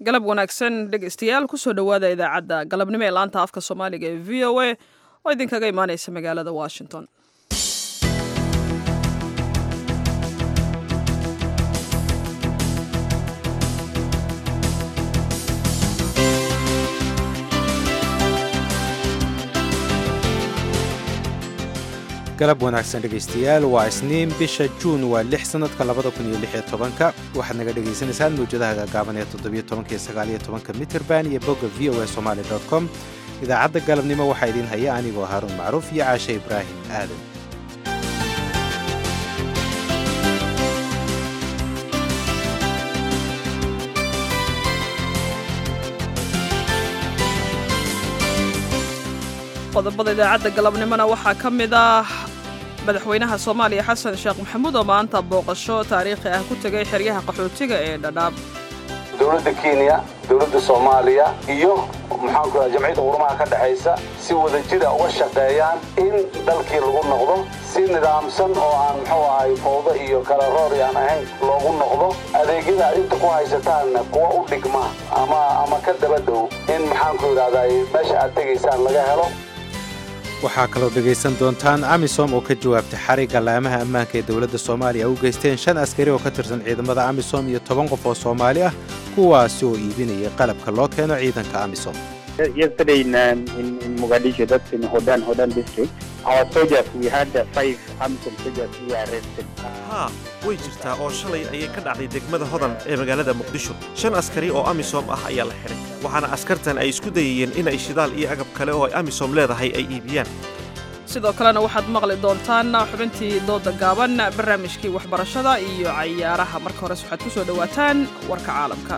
galab wanaagsan dhegeystayaal kusoo dhowaada idaacadda galabnimo ee laanta afka soomaaliga ee v o a oo idinkaga imaaneysa magaalada washington galab wanaagsan dhegaystayaal waa isniin bisha juun waa lix sannadka labada kun iyo lix iyo tobanka waxaad naga dhagaysanaysaan mawjadaha gaagaaban ee toddobiyo tobanka iyo sagaaliyo tobanka mitrband iyo bogga v o a somaali dot com idaacadda galabnimo waxaa idiin haya anigoo haaruun macruuf iyo caashe ibraahim aadan qodobada idaacadda galabnimona waxaa ka mid ah madaxweynaha soomaaliya xasan sheekh maxamuud oo maanta booqasho taariikhi ah ku tegay xeryaha qaxootiga ee dhadhaab dowladda kenya dowladda soomaaliya iyo maxaanku raa jamciyadda qurumaha ka dhexaysa si wada jira uga shaqeeyaan in dalkii lagu noqdo si nidaamsan oo aan muxuu ahay fowdo iyo kala roori aan ahayn loogu noqdo adeegyada ad inta ku haysataanna kuwa u dhigma ama ama ka daba dhow in maxaanku idhahdaa meesha aad tegaysaan laga helo waxaa kaloo dhegaysan doontaan amisom oo ka jawaabtay xarigga laamaha ammaanka ee dowladda soomaaliya u geysteen shan askari oo ka tirsan ciidamada amisom iyo toban qof oo soomaali ah kuwaasi oo iibinayay qalabka loo keeno ciidanka amisom haa way jirtaa oo shalay ayay ka dhacday degmada hodan ee magaalada muqdisho shan askari oo amisom ah ayaa la xidhay waxaana askartan ay isku dayayeen inay shidaal iyo agab kale oo ay amisom leedahay ay iibiyaan sidoo kalena waxaad maqli doontaan xubintii dooda gaaban barnaamijkii waxbarashada iyo cayaaraha marka hores waxaad ku soo dhowaataan warka caalamka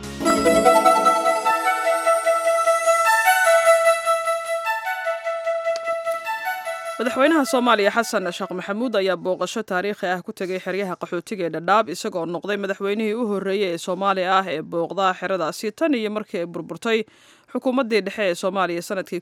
madaxweynaha soomaaliya xasan sheekh maxamuud ayaa booqasho taariikhi ah ku tegay xeryaha qaxootiga ee dhadhaab isagoo noqday madaxweynihii u horreeyey ee soomaaliya ah ee booqda xeradaasi tan iyo markii ay burburtay xukuumaddii dhexe ee soomaaliya sanadkii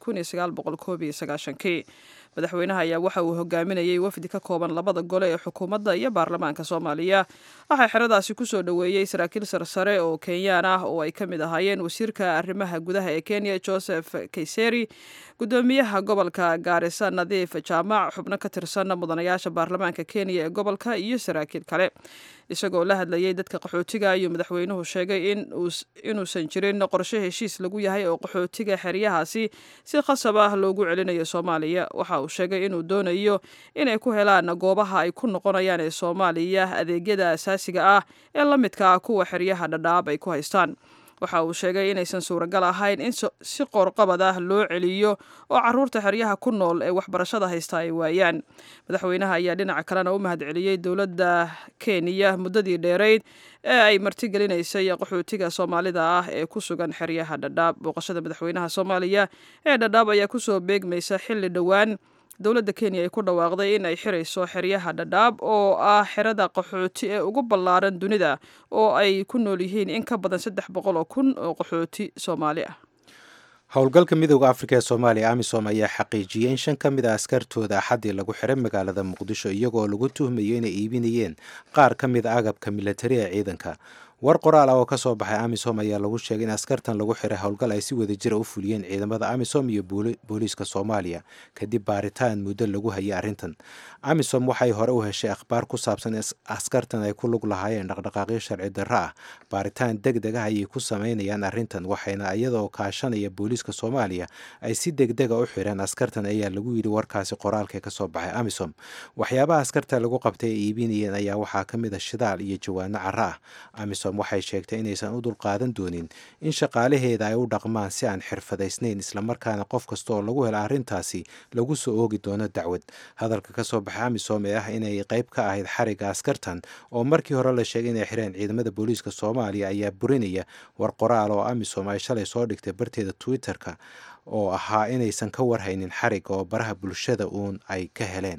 kii madaxweynaha ayaa waxa uu hogaaminayey wafdi ka kooban labada gole ee xukuumadda iyo baarlamaanka soomaaliya waxaa xeradaasi kusoo dhoweeyey saraakiil sarsare oo kenyaan ah oo ay ka mid ahaayeen wasiirka arrimaha gudaha ee kenya joseph kayseri gudoomiyaha gobolka gaarisa nadiif jaamac xubno ka tirsan mudanayaasha baarlamaanka kenya ee gobolka iyo saraakiil kale isagoo la hadlayay dadka qaxootiga ayuu madaxweynuhu sheegay inuusan jirin qorshe heshiis lagu yahay oo qaxootiga xeryahaasi si khasab ah loogu celinayo soomaaliya waxa uu sheegay inuu doonayo inay ku helaan goobaha ay ku noqonayaan ee soomaaliya adeegyada asaasiga ah ee la midka ah kuwa xeryaha dhadhaab ay ku haystaan waxa uu sheegay inaysan suuragal ahayn in si qoorqabad ah loo celiyo oo caruurta xeryaha ku nool ee waxbarashada haysta ay waayaan madaxweynaha ayaa dhinaca kalena u mahadceliyey dowladda kenya muddadii dheerayd ee ay martigelinaysay qaxootiga soomaalida ah ee ku sugan xeryaha dhadhaab booqashada madaxweynaha soomaaliya ee dhadhaab ayaa kusoo beegmaysa xilli dhowaan dowladda kenya ay ku dhawaaqday in ay xirayso xeryaha dhadhaab oo ah xerada qaxooti ee ugu ballaaran dunida oo ay ku nool yihiin in ka badan saddex boqol oo kun oo qaxooti soomaali ah howlgalka midooda afrika ee soomaaliya amisom ayaa xaqiijiyey in shan ka mid a askartooda axaddii lagu xiray magaalada muqdisho iyagoo lagu tuhmayo inay iibinayeen qaar ka mid a agabka milatari ee ciidanka war qoraal ah oo ka soo baxay amisom ayaa lagu sheegay in askartan lagu xiray howlgal ay si wada jira u fuliyeen ciidamada amisom iyo booliiska soomaaliya kadib baaritaan muddo lagu hayay arrintan amisom waxay hore u heshay akhbaar ku saabsan askartan ay ku lug lahaayeen dhaqdhaqaaqyo sharci darro ah baaritaan deg deg ah ayay ku sameynayaan arrintan waxayna iyadoo kaashanaya booliiska soomaaliya ay si deg dega u xireen askartan ayaa lagu yidhi warkaasi qoraalka ka soo baxay amisom waxyaabaha askarta lagu qabtay ay iibinayeen ayaa waxaa ka mid a shidaal iyo jawaano carro ah amisom waxay sheegtay inaysan u dulqaadan doonin in shaqaalaheeda ay u dhaqmaan si aan xirfadaysnayn islamarkaana qof kasta oo lagu helo arrintaasi lagu soo oogi doono dacwad hadalka ka soo baxay amisom ee ah inay qayb ka ahayd xarigga askartan oo markii hore la sheegay inay xireen ciidamada booliiska soomaaliya ayaa burinaya war qoraal oo amisom ay shalay soo dhigtay barteeda twitter-ka oo ahaa inaysan ka warhaynin xarigga oo baraha bulshada uun ay ka heleen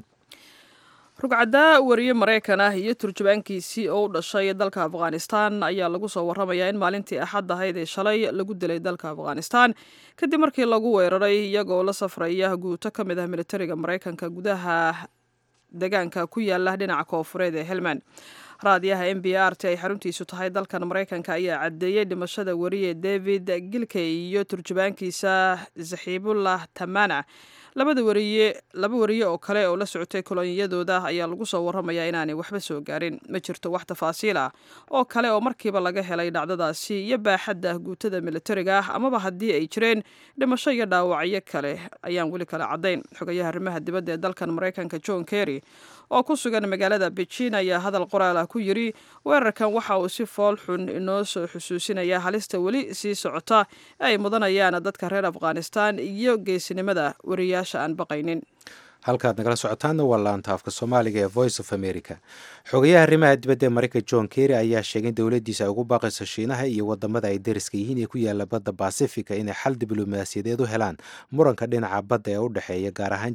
rugcaddaa wariye maraykan ah iyo turjubaankiisii oo u dhashay dalka afghanistan ayaa lagu soo warramayaa in maalintii axad ahayd ee shalay lagu dilay dalka afghanistan kadib markii lagu weeraray iyagoo la safraya guuto ka mid ah militariga maraykanka gudaha deegaanka ku yaala dhinaca koofureed ee helmand raadiyaha m b r t ay xaruntiisu tahay dalkan maraykanka ayaa caddeeyey dhimashada wariye david gilkey iyo turjubaankiisa zaxiibullah tamana labada wariye laba wariye oo kale oo la socotay kolonyadooda ayaa lagu soo warramayaa inaanay waxba soo gaarin ma jirto wax tafaasiil ah oo kale oo markiiba laga helay dhacdadaasi iyo baaxadda guutada militariga ah amaba haddii ay jireen dhimasho iyo dhaawacyo kale ayaan weli kale caddayn xogayaha arrimaha dibadda ee dalkan maraykanka john kerry oo ku sugan magaalada beijin ayaa hadal qoraal ah ku yidri weerarkan waxa uu si fool xun inoo soo xusuusinaya halista weli sii socota ee ay mudanayaan dadka reer afghanistan iyo geesinimada wariyaasha aan baqaynin halkaad nagala socotaanna waa laanta afka soomaaliga ee voice of america xogayaha arrimaha dibadda ee maraykanka john kerry ayaa sheegay in dowladdiisa ay ugu baaqayso shiinaha iyo wadamada ay dariska yihiin ee ku yaala badda basifica inay xal diblomaasiyadeed u helaan muranka dhinaca badda ee u dhexeeya gaar ahaan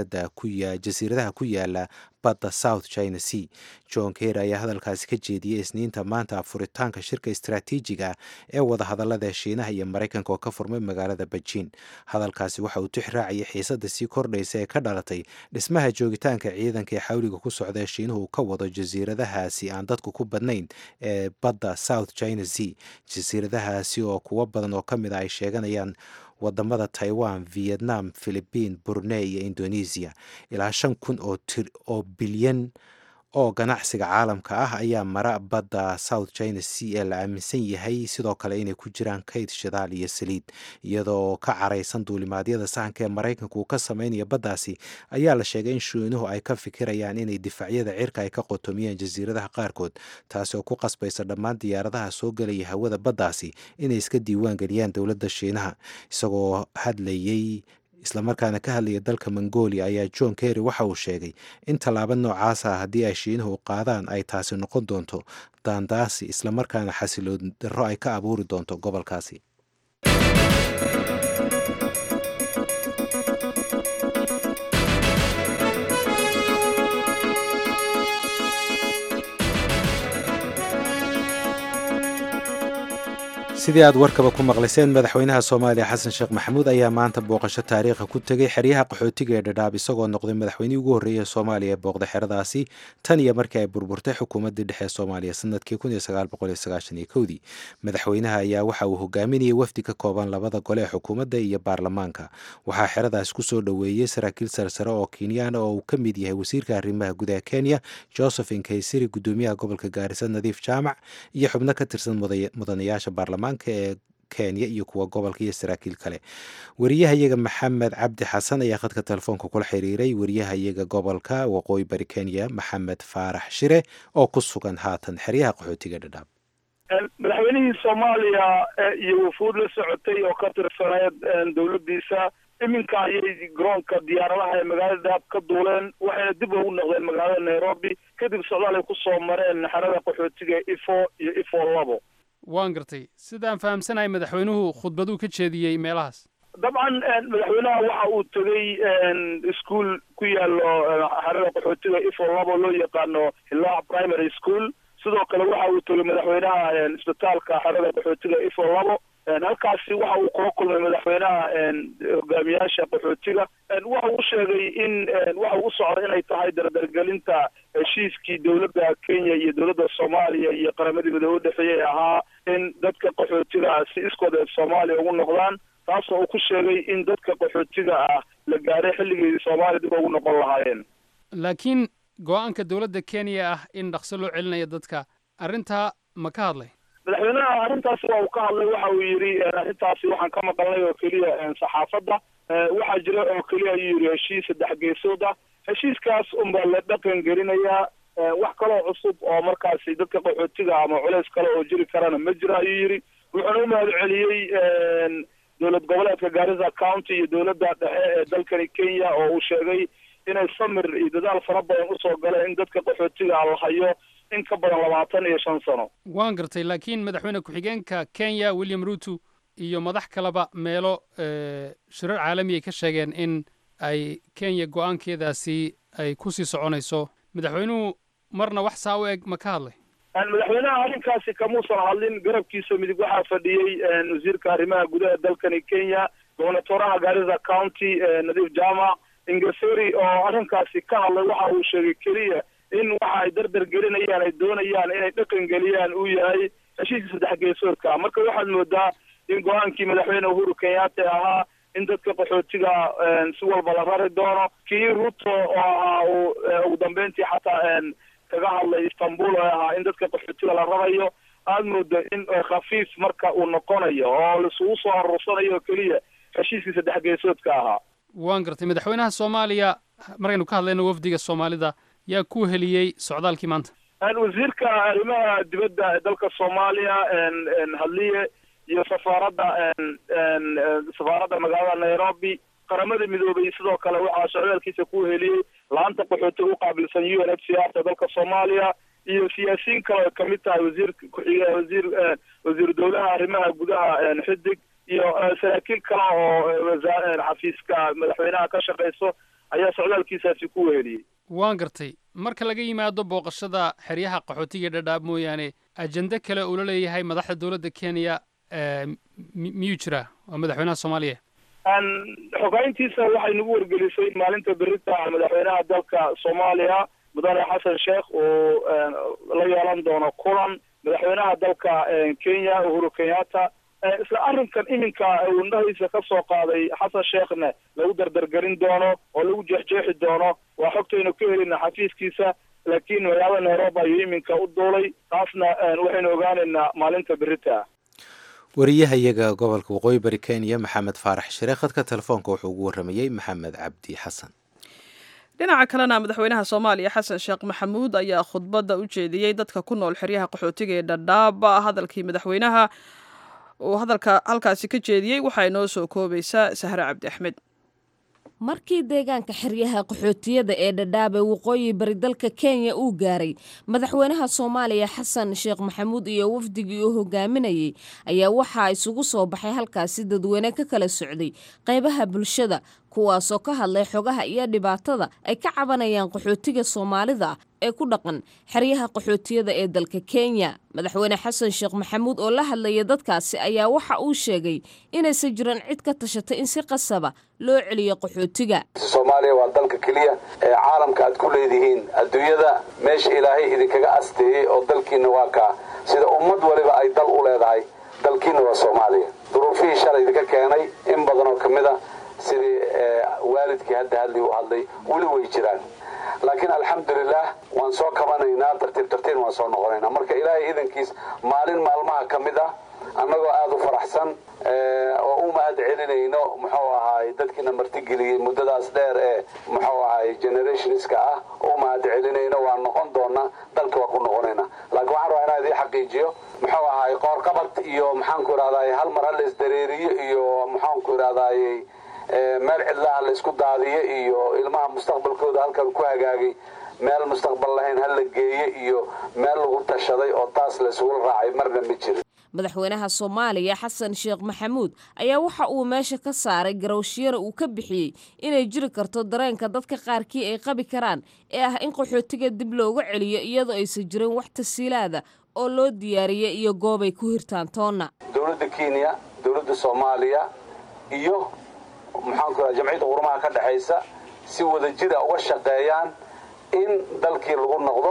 jasiiradaha ku yaala badda south china sea john kerry ayaa hadalkaasi ka jeediyey isniinta maanta furitaanka shirka istaraatiijiga ee wadahadalada shiinaha iyo maraykanka oo ka furmay magaalada beijin hadalkaasi waxa uu tix raacayay xiisadda sii kordhaysa ee ka dhalatay dhismaha joogitaanka ciidanka ee xawliga ku socda ee shiinuhu ka wado jasiiradahaasi aan dadku ku badnayn ee badda south china sea jasiiradahaasi oo kuwo badan oo ka mid a ay sheeganayaan wadamada taiwan vietnam philibiin brunei iyo indonesia ilaa shan kun oo bilyan oo ganacsiga caalamka ah ayaa mara badda south china sea ee la aaminsan yahay sidoo kale inay ku jiraan kayd shidaal iyo saliid iyadoo ka caraysan duulimaadyada sahanka ee maraykanka uu ka sameynaya baddaasi ayaa la sheegay in shiinuhu ay ka fikirayaan inay difaacyada cirka ay ka qotomiyaan jasiiradaha qaarkood taasi oo ku qasbaysa dhammaan diyaaradaha soo gelaya hawada baddaasi inay iska diiwaan geliyaan dowladda shiinaha isagoo hadlayey islamarkaana ka hadlaya dalka mongolia ayaa john kerry waxa uu sheegay in tallaabo noocaasa haddii ay shiinuhu qaadaan ay taasi noqon doonto daandaasi islamarkaana xasiloon darro ay ka abuuri doonto gobolkaasi sidii aad warkaba ku maqlayseen madaxweynaha soomaaliya xasan sheekh maxamuud ayaa maanta booqasho taariikha ku tegey xeryaha qaxootiga ee dhadhaab isagoo noqday madaxweynihii ugu horreeyay ee soomaaliya ee booqda xeradaasi tan iyo markii ay burburtay xukuumaddii dhexe ee soomaaliya sanadkii dii madaxweynaha ayaa waxa uu hogaaminayay wafdi ka kooban labada gole ee xukuumadda iyo baarlamaanka waxaa xeradaas kusoo dhoweeyey saraakiil sarsare oo kenyaana oo uu ka mid yahay wasiirka arrimaha gudaha kenya josephin kaysiri gudoomiyaha gobolka gaarisa nadiif jaamac iyo xubno ka tirsan mudanayaasha baarlamaanka ee kenya iyo kuwa gobolka iyo saraakiil kale wariyahayaga maxamed cabdi xasan ayaa khadka telefoonka kula xiriiray wariyahayaga gobolka waqooyi bari kenya maxamed faarax shire oo ku sugan haatan xeryaha qaxootiga dhadhaab madaxweynihii soomaaliya iyo wufuud la socotay oo ka tirsaneed dowladdiisa iminka ayay garoonka diyaaradaha ee magaalada dhadhaab ka duuleen waxayna dib ugu noqdeen magaalada nairobi kadib socdaal ay kusoo mareen xerada qaxootiga ifo iyo ifo labo waan gartay sidaan fahamsanahay madaxweynuhu khudbaduu ka jeediyey meelahaas dabcan madaxweynaha waxa uu tegey ischool ku yaalo xerada qaxootiga ifo labo loo yaqaano hilaac primary school sidoo kale waxa uu tegey madaxweynaha isbitaalka xerada qaxootiga ifo labo halkaasi waxa uu kula kulmay madaxweynaha hogaamiyaasha qaxootiga waxa uu sheegay in waxa uu socda inay tahay dardargelinta heshiiskii dowladda kenya iyo dowladda soomaaliya iyo qaramadii midoobe udhexeeyey ahaa in dadka qaxootiga ah si iskooda soomaaliya ugu noqdaan taasoo uu ku sheegay in dadka qaxootiga ah la gaaray xilligii soomaaliya dib ugu noqon lahaayeen laakiin go-aanka dowladda kenya ah in dhaqso loo celinayo dadka arrintaa ma ka hadlay madaxweynaha arrintaasi waa uu ka hadlay waxa uu yidhi arrintaasi waxaan ka maqalnay oo keliya saxaafadda waxaa jira oo keliya ayuu yidhi heshiis saddex geesood ah heshiiskaas unbaa la dhaqan gelinayaa wax kaloo cusub oo markaasi dadka qaxootiga ama culeys kale oo jiri karana ma jiro ayuu yidhi wuxuuna u mahad celiyey dowlad goboleedka gaarisa county iyo dowladda dhexe ee dalkani kenya oo uu sheegay inay samir iyo dadaal fara badan usoo galeen in dadka qaxootiga la hayo in ka badan labaatan iyo shan sano waan gartay laakiin madaxweyne ku-xigeenka kenya william ruto iyo madax kaleba meelo shirar caalami ay ka sheegeen in ay kenya go-aankeedaasi ay kusii soconayso madaxweynuhu marna wax saa u eg ma ka hadlay madaxweynaha arrinkaasi kamuusan hadlin garabkiisa midig waxaa fadhiyey wasiirka arrimaha gudaha dalkani kenya gobernatoraha gaarisa county nadiif jamac ingaseri oo arrinkaasi ka hadlay waxa uu sheegay keliya in waxa ay dardar gelinayaan ay doonayaan inay dhaqan geliyaan uu yahay heshiiska saddex geesoodka marka waxaad moodaa in go-aankii madaxweyne uhuru kenyatta ahaa in dadka qaxootiga si walba la rari doono kii ruto oo ahaa uu ugu dambeyntii xataa kaga hadlay istanbul oo ahaa in dadka qaxootiga la rarayo aad moodo in khafiif marka uu noqonayo oo laisugu soo aruursanayo oo keliya heshiiskii saddex geesoodka ahaa waan gartay madaxweynaha soomaaliya markaynu ka hadlayno wafdiga soomaalida yaa ku heliyey socdaalkii maanta wasiirka arrimaha dibadda ee dalka soomaaliya hadliye iyo safaaradda safaaradda magaalada nairobi qaramada midoobay sidoo kale waxaa socdaalkiisa ku heliyey laanta qaxooti u qaabilsan u n h c r ta dalka soomaaliya iyo siyaasiyiin kale oo kamid tahay wasiir ku-xige wasiir wasiir dowlaha arrimaha gudaha xidig iyo saraakiil kale oo xafiiska madaxweynaha ka shaqeyso ayaa socdaalkiisaasi ku weheliyey waan gartay marka laga yimaado booqashada xeryaha qaxootiga dhadhaab mooyaane ajende kale uu la leeyahay madaxda dowladda kenya miyuu jiraa waa madaxweynaha soomaaliya xogayntiisa waxay nagu wargelisay maalinta berita madaxweynaha dalka soomaaliya mudane xasan sheekh uu la yeelan doono kulan madaxweynaha dalka kenya uhuru kenyatta isla arrinkan iminka uu indhahiisa ka soo qaaday xasan sheekhna lagu dardargelin doono oo lagu jeexjeexi doono waa xogtaynu ka helina xafiiskiisa laakiin magaalada nairobi ayuu iminka u duulay taasna waxaynu ogaanaynaa maalinta berita wariyahayaga gobolka waqooyi bari kenya maxamed faarax shire khadka telefoonka wuxuu ugu waramayey maxamed cabdi xasan dhinaca kalena madaxweynaha soomaaliya xasan sheekh maxamuud ayaa khudbadda u jeediyey dadka ku nool xeryaha qaxootiga ee dhadhaab hadalkii madaxweynaha uu hadalka halkaasi ka jeediyey waxaa inoo soo koobaysaa sahre cabdi axmed markii deegaanka xeryaha qaxootiyada ee dhadhaabe waqooyi bari dalka kenya uu gaaray madaxweynaha soomaaliya xasan sheekh maxamuud iyo wafdigii uu hogaaminayay ayaa waxaa isugu soo baxay halkaasi dadweyne ka kala socday qaybaha bulshada kuwaasoo ka hadlay xogaha iyo dhibaatada ay ka cabanayaan qaxootiga soomaalida ee ku dhaqan xeryaha qaxootiyada ee dalka kenya madaxweyne xasan sheekh maxamuud oo la hadlaya dadkaasi ayaa waxa uu sheegay inaysan jiran cid ka tashatay in si qasaba loo celiyo qaxootiga soomaaliya waa dalka keliya ee caalamka aad ku leedihiin adduunyada meesha ilaahay idinkaga asteeyey oo dalkiina waa kaa sida ummad waliba ay dal u leedahay dalkiina waa soomaaliya duruufihii shalay idinka keenay in badan oo ka mid a sidii waalidkii hadda hadlii u hadlay weli way jiraan laakiin alxamdulilah waan soo kabanaynaa tartiib tartiib waan soo noqonaynaa marka ilaahay idankiis maalin maalmaha ka mid ah annagoo aada u faraxsan oo u mahad celinayno muxuu ahaay dadkiina martigeliyey muddadaas dheer ee muxuu ahaay generationska ah u mahad celinayno waan noqon doonaa dalka waa ku noqonaynaa laakiin waxaan rabaa inaan idiin xaqiijiyo muxuu ahaay qoorqabad iyo maxaanku idhahdaay hal mar hala isdareeriyo iyo maxaanku idhahdaay meel cidlaha la isku daadiyo iyo ilmaha mustaqbalkooda halkan ku hagaagay meel mustaqbal lahayn hala geeye iyo meel lagu tashaday oo taas la isugula raacay marna ma jirin madaxweynaha soomaaliya xasan sheekh maxamuud ayaa waxa uu meesha ka saaray garowshiyana uu ka bixiyey inay jiri karto dareenka dadka qaarkii ay qabi karaan ee ah in qaxootiga dib looga celiyo iyadoo aysan jirin wax tasiilaada oo loo diyaariyey iyo goobay ku hirtaan toonna dowladda kenya dowladda soomaaliya iyo maxaanku raa jamciyadda qurumaha ka dhexaysa si wada jira uga shaqeeyaan in dalkii lagu noqdo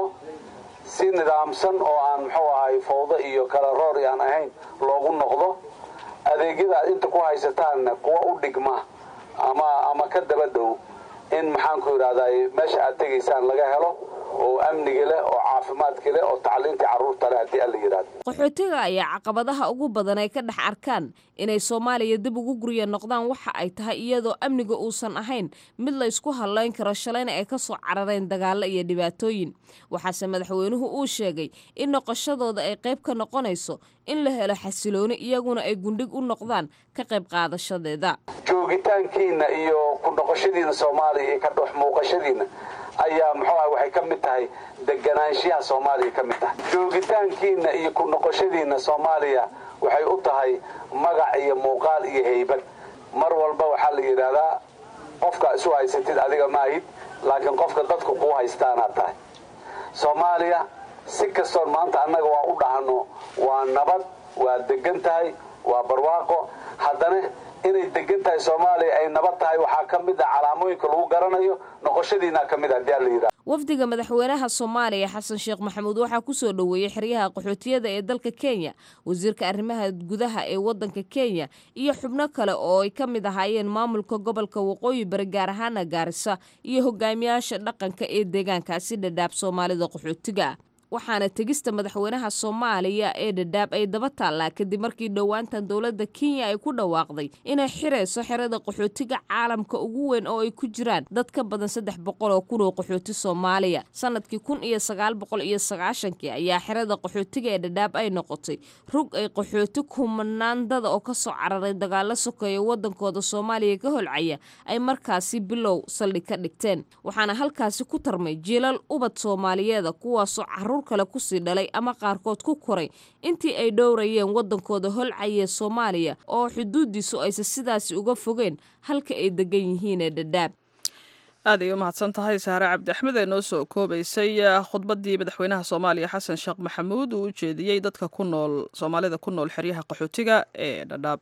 si nidaamsan oo aan muxuu ahay fowdo iyo kala roor aan ahayn loogu noqdo adeegyada aad inta ku haysataanna kuwa u dhigma ama ama ka daba dhow in maxaanku idhahday meesha aad tegaysaan laga helo oo amniga leh oo caafimaadka leh oo tacliinta carruurta leh haddii alla yidhahdo qaxootiga ayaa caqabadaha ugu badan ay ka dhex arkaan inay soomaaliya dib ugu gurya noqdaan waxa ay tahay iyadoo amniga uusan ahayn mid la ysku hadlayn karo shalayna ay ka soo carareen dagaallo iyo dhibaatooyin waxaase madaxweynuhu uu sheegay in noqoshadooda ay qayb ka noqonayso in la helo xasilooni iyaguna ay gundhig u noqdaan ka qayb qaadashadeeda joogitaankiina iyo ku noqoshadiina soomaaliya iyo ka dhex muuqashadiina ayaa muxuu ah waxay ka mid tahay deganaanshiyaha soomaaliya ka mid tahay joogitaankiina iyo ku noqoshadiina soomaaliya waxay u tahay magac iyo muuqaal iyo haybad mar walba waxaa la yidhaahdaa qofka isu haysatid adiga maahid laakiin qofka dadku kuu haystaanaad tahay soomaaliya si kastoon maanta annaga waa u dhahno waa nabad waa degan tahay waa barwaaqo haddana inay degan tahay soomaaliya ay nabad tahay waxaa ka mid ah calaamooyinka lagu garanayo noqoshadiina ka mid ah hadii alla yidhaha wafdiga madaxweynaha soomaaliya xasan sheekh maxamuud waxaa kusoo dhoweeyey xeryaha qaxootiyada ee dalka kenya wasiirka arrimaha gudaha ee wadanka kenya iyo xubno kale oo ay ka mid ahaayeen maamulka gobolka waqooyi bari gaar ahaana gaarisa iyo hogaamiyaasha dhaqanka ee deegaankaasi dhadhaab soomaalida qaxootiga ah waxaana tegista madaxweynaha soomaaliya ee dhadhaab ay daba taallaa kadib markii dhowaantan dowladda kenya ay ku dhawaaqday inay xirayso xerada qaxootiga caalamka ugu weyn oo ay ku jiraan dad ka badan saddex boqol oo kun oo qaxooti soomaaliya sanadkii kun iyo sagaal boqol iyo sagaashankii ayaa xerada qaxootiga ee dhadhaab ay noqotay rug ay qaxooti kumanaandada oo kasoo cararay dagaalo sokeeya wadankooda soomaaliya ka holcaya ay markaasi bilow saldhig ka dhigteen waxaana halkaasi ku tarmay jiilal ubad soomaaliyeeda kuwaasoo caruur kale kusii dhalay ama qaarkood ku koray intii ay dhowrayeen wadankooda holcayee soomaaliya oo xuduudiisu aysa sidaasi uga fogeen halka ay degan yihiin ee dhadhaab aad ay u mahadsan tahay saare cabdi axmed ee noo soo koobaysay khudbaddii madaxweynaha soomaaliya xasan sheekh maxamuud uu u jeediyey dadka ku nool soomaalida ku nool xeryaha qaxootiga ee dhadhaab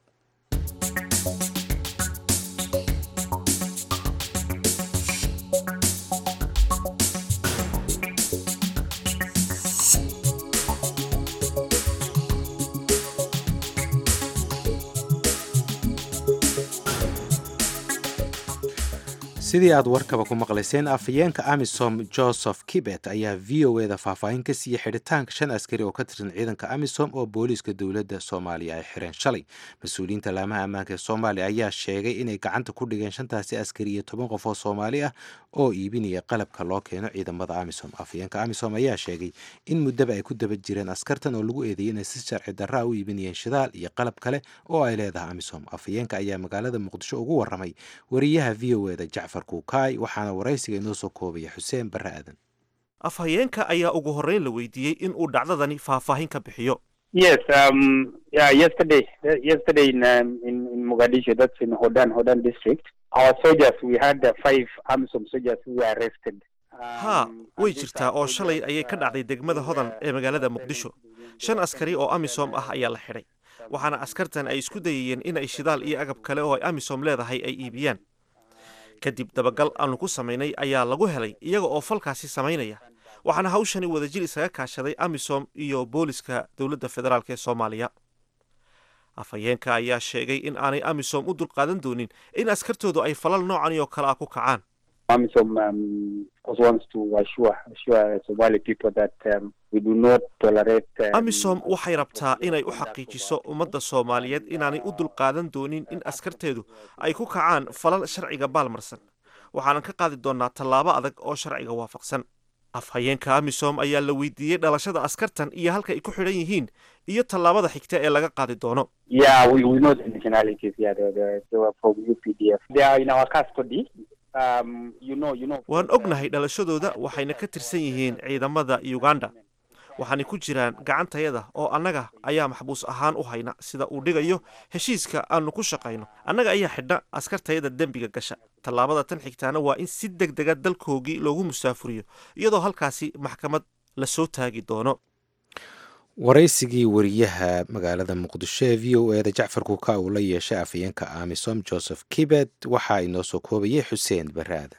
sidii aad warkaba ku maqlayseen afhayeenka amisom joseph kibet ayaa v o eda faahfaahin ka siiyey xidhitaanka shan askari oo ka tirsan ciidanka amisom oo booliiska dowladda soomaaliya ay xireen shalay mas-uuliyiinta laamaha ammaanka ee soomaaliya ayaa sheegay inay gacanta ku dhigeen shantaasi askari iyo toban qof oo soomaali ah oo iibinaya qalabka loo keeno ciidamada amisom afhayeenka amisom ayaa sheegay in muddaba ay ku daba jireen askartan oo lagu eedeeyay inay si sharci darra a u iibinayeen shidaal iyo qalab kale oo ay leedahay amisom afhayeenka ayaa magaalada muqdisho ugu waramay wariyaha v o eda jacfar kuukaay waxaana waraysiga inoo soo koobaya xuseen barre aadan afhayeenka ayaa ugu horreyn la weydiiyey in uu dhacdadani faahfaahin ka bixiyo Yes, um, yeah, yesterday, yesterday in, um, in, in Mogadishu, that's in Hodan, Hodan district, our soldiers, we had uh, five AMISOM soldiers who were arrested. haa way jirtaa oo shalay ayay ka dhacday degmada hodan ee magaalada muqdisho shan askari oo amisom ah ayaa la xidhay waxaana askartan ay isku dayayeen in ay shidaal iyo agab kale oo ay amisom leedahay ay iibiyaan kadib dabagal aanu ku samaynay ayaa lagu helay iyaga oo falkaasi samaynaya waxaana hawshani wadajir isaga kaashaday amisom iyo booliska dowladda federaalk ee soomaaliya afhayeenka ayaa sheegay in aanay amisom u dulqaadan doonin in askartoodu ay falal noocani oo kale ah ku kacaan AMISOM um, of course wants to assure, assure Somali people that um, we do not tolerate. Um, amisom waxay rabtaa inay u xaqiijiso ummadda soomaaliyeed inaanay u dulqaadan doonin in askarteedu ay ku kacaan falal sharciga baalmarsan waxaanan ka qaadi doonnaa tallaabo adag oo sharciga waafaqsan afhayeenka amisom ayaa la weydiiyey dhalashada askartan iyo halka ay ku xidhan yihiin iyo tallaabada xigta ee laga qaadi doono Yeah, we, we know the nationalities. Yeah, they, they, they were from UPDF. They are in our custody. Um, you know, you know. waan ognahay dhalashadooda waxayna ka tirsan yihiin ciidamada uganda waxaanay ku jiraan gacantayada oo annaga ayaa maxbuus ahaan u hayna sida uu dhigayo heshiiska aanu ku shaqayno annaga ayaa xidhna askartayada dembiga gasha tallaabada tan xigtaana waa in si deg dega dalkoogii loogu musaafuriyo iyadoo halkaasi maxkamad la soo taagi doono waraysigii wariyaha magaalada muqdisho ee v o eda jacfar kuuka uu la yeeshay afhayeenka amisom joseph kibet waxaa inoo soo koobayay xuseen barre aadan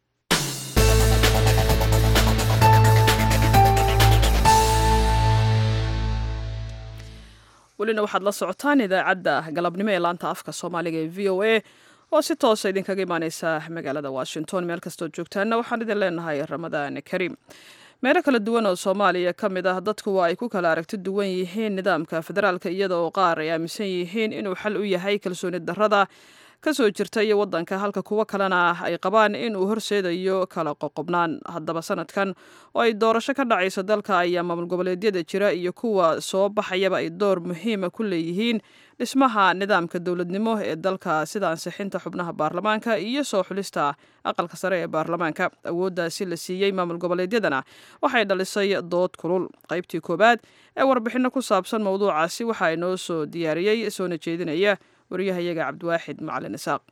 welina waxaad la socotaan idaacadda galabnimo ee laanta afka soomaaliga ee v o a oo si toosa idinkaga imaaneysa magaalada washington meel kastoo joogtaana waxaan idin leenahay ramadaan kariim meelo kala duwan oo soomaaliya ka mid ah dadku waa ay ku kala aragti duwan yihiin nidaamka federaalka iyada oo qaar ay aaminsan yihiin inuu xal u yahay kalsooni darrada ka soo jirta iyo waddanka halka kuwo kalena ay qabaan inuu horseedayo kala qoqobnaan haddaba sanadkan oo ay doorasho ka dhacayso dalka ayaa maamul goboleedyada jira iyo kuwa soo baxayaba ay door muhiima ku leeyihiin dhismaha nidaamka dowladnimo ee dalka sida ansixinta xubnaha baarlamaanka iyo soo xulista aqalka sare ee baarlamaanka awooddaasi la siiyey maamul goboleedyadana waxay dhalisay dood kulul qaybtii koowaad ee warbixinno ku saabsan mowduucaasi waxaa inoo soo diyaariyey soona jeedinaya wariyahayaga cabdiwaaxid macalin isaaq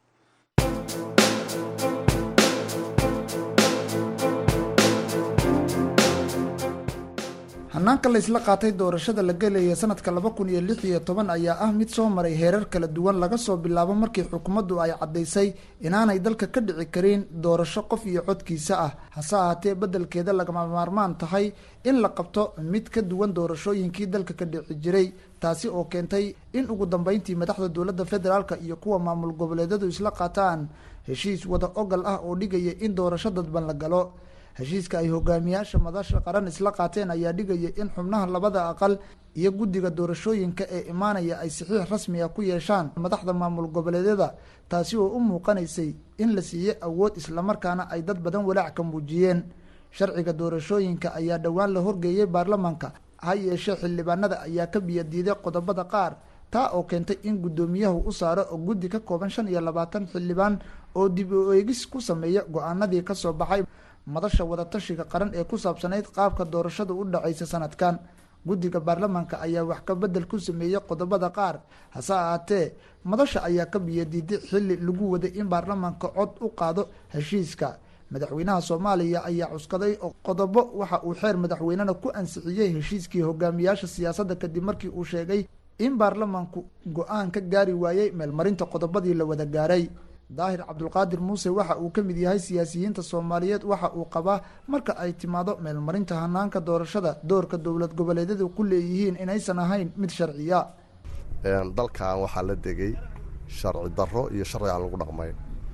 hanaanka laysla qaatay doorashada la gelaya sanadka laba kun iyo lix iyo toban ayaa ah mid soo maray heerar kala duwan laga soo bilaabo markii xukuumaddu ay caddaysay inaanay dalka ka dhici karin doorasho qof iyo codkiisa ah hase ahaatee beddelkeeda lagama maarmaan tahay in la qabto mid ka duwan doorashooyinkii dalka ka dhici jiray taasi oo keentay in ugu dambeyntii madaxda dowladda federaalk iyo kuwa maamul goboleedyadu isla qaataan heshiis wada ogal ah oo dhigaya in doorasho dadban la galo heshiiska ay hogaamiyaasha madasha qaran isla qaateen ayaa dhigaya in xubnaha labada aqal iyo guddiga doorashooyinka ee imaanaya ay saxiix rasmi ah ku yeeshaan madaxda maamul goboleedyada taasi oo u muuqanaysay in la siiyey awood islamarkaana ay dad badan walaac ka muujiyeen sharciga doorashooyinka ayaa dhowaan la horgeeyey baarlamaanka ha yeeshee xildhibaanada ayaa ka biyadiiday qodobada qaar taa oo keentay in guddoomiyahu u saaro oo guddi ka kooban shan iyo labaatan xildhibaan oo dib u eegis ku sameeya go-aanadii kasoo baxay madasha wadatashiga qaran ee ku saabsanayd qaabka doorashada u dhacaysa sanadkan guddiga baarlamaanka ayaa wax ka bedel ku sameeyey qodobada qaar hase ahaatee madasha ayaa ka biyadiiday xilli lagu waday in baarlamaanka cod u qaado heshiiska madaxweynaha soomaaliya ayaa cuskaday qodobo waxa uu xeer madaxweynena ku ansixiyey heshiiskii hogaamiyaasha siyaasadda kadib markii uu sheegay in baarlamaanku go-aan ka gaari waayey meelmarinta qodobadii la wada gaaray daahir cabdulqaadir muuse waxa uu ka mid yahay siyaasiyiinta soomaaliyeed waxa uu qabaa marka ay timaado meelmarinta hanaanka doorashada doorka dowlad goboleedyadu ku leeyihiin inaysan ahayn mid sharciya dalkan waxaa la degay sharci darro iyo sharci aan lagu dhaqmayn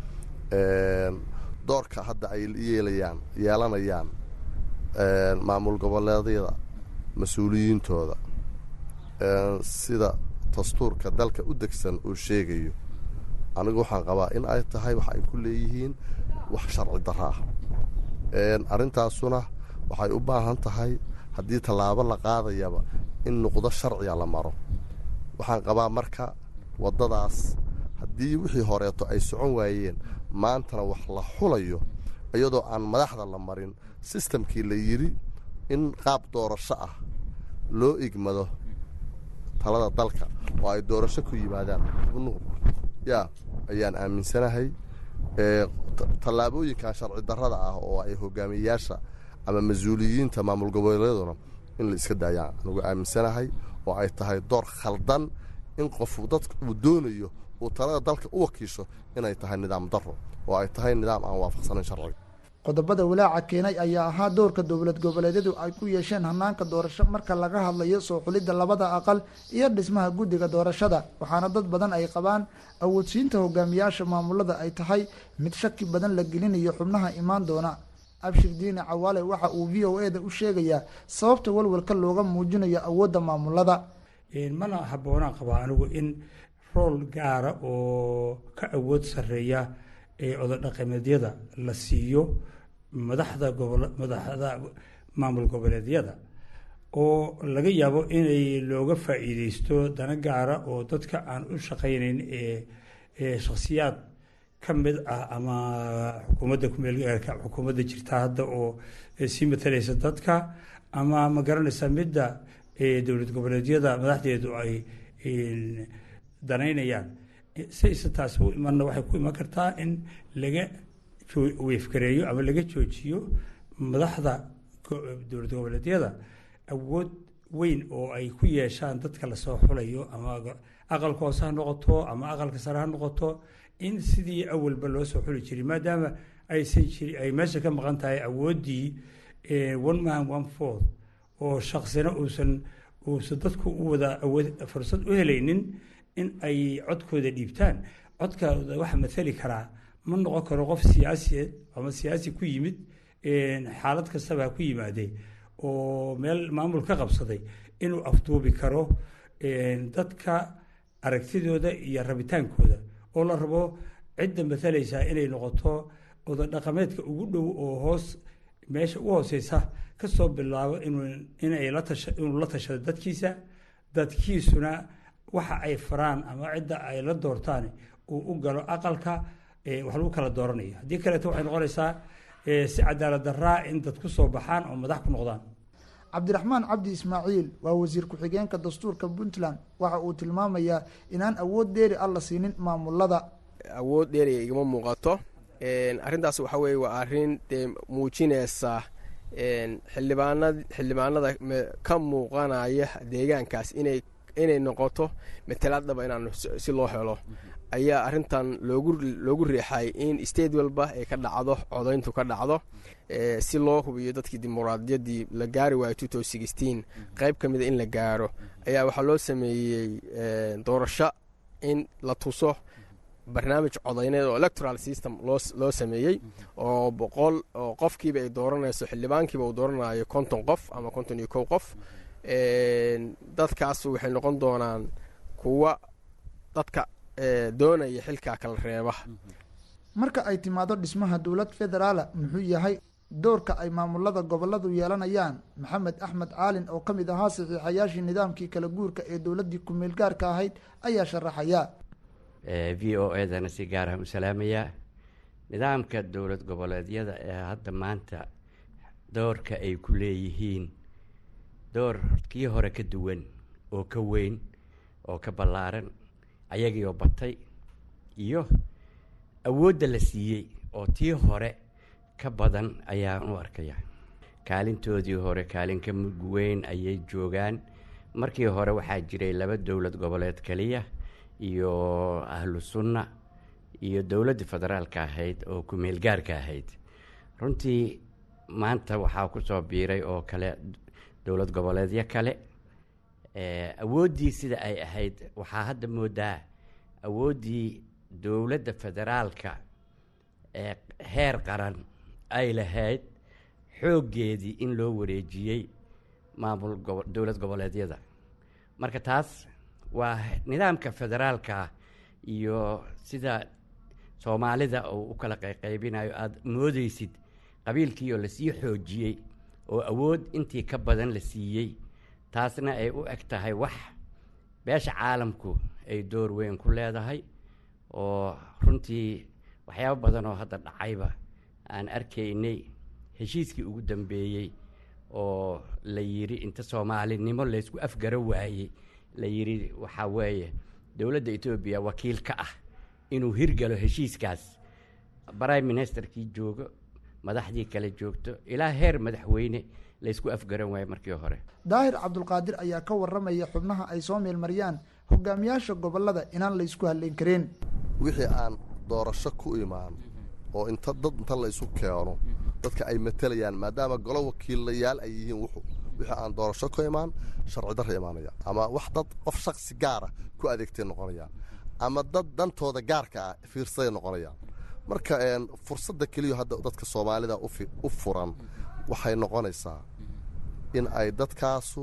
doorka hadda ay yeelayaan yeelanayaan maamul goboleedyada mas-uuliyiintooda sida dastuurka dalka u degsan uu sheegayo anigu waxaan qabaa in ay tahay wax ay ku leeyihiin wax sharci darro ah arrintaasuna waxay u baahan tahay haddii tallaabo la qaadayaba in nuqdo sharciga la maro waxaan qabaa marka waddadaas haddii wixii horeeto ay socon waayeen maantana wax la xulayo iyadoo aan madaxda la marin sistamkii la yidhi in qaab doorasho ah loo igmado talada dalka oo ay doorasho ku yimaadaan xubnuhu yaa ayaan aaminsanahay tallaabooyinkan sharci darrada ah oo ay hogaamiyayaasha ama mas-uuliyiinta maamul goboleeduna in la iska daayaan anugu aaminsanahay oo ay tahay door khaldan in qofu dadka uu doonayo uu talada dalka u wakiisho inay tahay nidaam darro oo ay tahay nidaam aan waafaqsanayn sharciga qodobada walaaca keenay ayaa ahaa doorka dowlad goboleedyadu ay ku yeesheen hanaanka doorasho marka laga hadlayo soo xulidda labada aqal iyo dhismaha guddiga doorashada waxaana dad badan ay qabaan awoodsiinta hogaamiyaasha maamulada ay tahay mid shaki badan la gelinayo xubnaha imaan doona abshir diine cawaale waxa uu v o eda u sheegayaa sababta walwalka looga muujinayo awoodda maamulada mana habboonaan qabaa anigu in rool gaara oo ka awood sarreeya ee ododhaqameedyada la siiyo madaxda gobol madaxda maamul goboleedyada oo laga yaabo inay looga faa'iideysto dana gaara oo dadka aan u shaqaynayn ee shakhsiyaad ka mid ah ama xukuumadda kumeelgaarka xukuumadda jirta hadda oo sii matalaysa dadka ama ma garanaysa midda dowlad goboleedyada madaxdeedu ay danaynayaan sayse taasi u imanna waxay ku iman kartaa in laga weefgareeyo ama laga joojiyo madaxda dowlad goboleedyada awood weyn oo ay ku yeeshaan dadka lasoo xulayo ama aqalka hoose ha noqoto ama aqalka sare ha noqoto in sidii awalba loo soo xuli jiray maadaama aysan jiri ay meesha ka maqan tahay awooddii one man one fourth oo shaksina uusan uusan dadku u wada awood fursad u helaynin in ay codkooda dhiibtaan codkooda waxa mathali karaa ma noqon karo qof siyaasiyeed ama siyaasi ku yimid xaalad kastaba ha ku yimaadee oo meel maamul ka qabsaday inuu afduubi karo dadka aragtidooda iyo rabitaankooda oo la rabo cidda matalaysaa inay noqoto ododhaqameedka ugu dhow oo hoos meesha u hooseysa kasoo bilaabo inay inuu la tashado dadkiisa dadkiisuna waxa ay faraan ama cidda ay la doortaan uu u galo aqalka wax lagu kala dooranayo haddii kaleeto waxay noqonaysaa si cadaalad daraa in dad ku soo baxaan oo madax ku noqdaan cabdiraxmaan cabdi ismaaciil waa wasiir ku-xigeenka dastuurka puntland waxa uu tilmaamayaa inaan awood dheeri ah la siinin maamulada awood dheeriga igama muuqato arrintaas waxa weye waa arrin dee muujinaysa xildhibaanad xildhibaanada ka muuqanaya deegaankaas inay inay noqoto matalaadaba inaan si loo helo ayaa arrintan loogu loogu riixay in state walba ay ka dhacdo codayntu ka dhacdo si loo hubiyo dadkii dimuqraadiyaddii la gaari waayo qayb ka mida in la gaaro ayaa waxaa loo sameeyey doorasho in la tuso barnaamij codayneed oo electoral system loo sameeyey oo boqol oo qofkiiba ay dooranayso xildhibaankiiba uu dooranayo konton qof ama konton iyo kow qof dadkaas waxay noqon doonaan kuwa dadka doonaya xilkaa kala reeba marka ay timaado dhismaha dowlad federaala muxuu yahay doorka ay maamulada goboladu yeelanayaan maxamed axmed caalin oo ka mid ahaa saxiixayaashii nidaamkii kala guurka ee dowladdii ku-meel gaarka ahayd ayaa sharaxaya v o edana si gaarah u salaamayaa nidaamka dowlad goboleedyada ee hadda maanta doorka ay ku leeyihiin door kii hore ka duwan oo ka weyn oo ka ballaaran ayagiioo batay iyo awoodda la siiyey oo tii hore ka badan ayaan u arkaya kaalintoodii hore kaalin ka mug weyn ayay joogaan markii hore waxaa jiray laba dowlad goboleed keliya iyo ahlu sunna iyo dowladda federaalka ahayd oo ku-meel gaarka ahayd runtii maanta waxaa ku soo biiray oo kale dowlad goboleedyo kale awooddii sida ay ahayd waxaa hadda moodaa awooddii dowladda federaalka ee heer qaran ay lahayd xooggeedii in loo wareejiyey maamul dowlad goboleedyada marka taas waa nidaamka federaalka iyo sida soomaalida uu u kala qayqaybinayo aada moodeysid qabiilkii oo lasii xoojiyey oo awood intii ka badan la siiyey taasna ay u eg tahay wax beesha caalamku ay door weyn ku leedahay oo runtii waxyaabo badan oo hadda dhacayba aan arkaynay heshiiskii ugu dambeeyey oo la yidhi inta soomaalinimo laysku afgaro waayey la yidhi waxaa weeye dowladda etoobiya wakiil ka ah inuu hirgalo heshiiskaas prime ministerkii joogo madaxdii kale joogto ilaa heer madaxweyne laysku afgaran waayo markii hore daahir cabdulqaadir ayaa ka waramaya xubnaha ay soo meelmariyaan hogaamiyaasha gobolada inaan laysku hadlayn karin wixii aan doorasho ku imaan oo inta dad inta la isu keeno dadka ay matalayaan maadaama golo wakiilayaal ay yihiin wuxu wixii aan doorasho ku imaan sharci darra imaanaya ama wax dad qof shaksi gaara ku adeegtay noqonayaan ama dad dantooda gaarka ah fiirsaday noqonayaan marka fursadda keliya hadda dadka soomaalida u furan waxay noqonaysaa in ay dadkaasu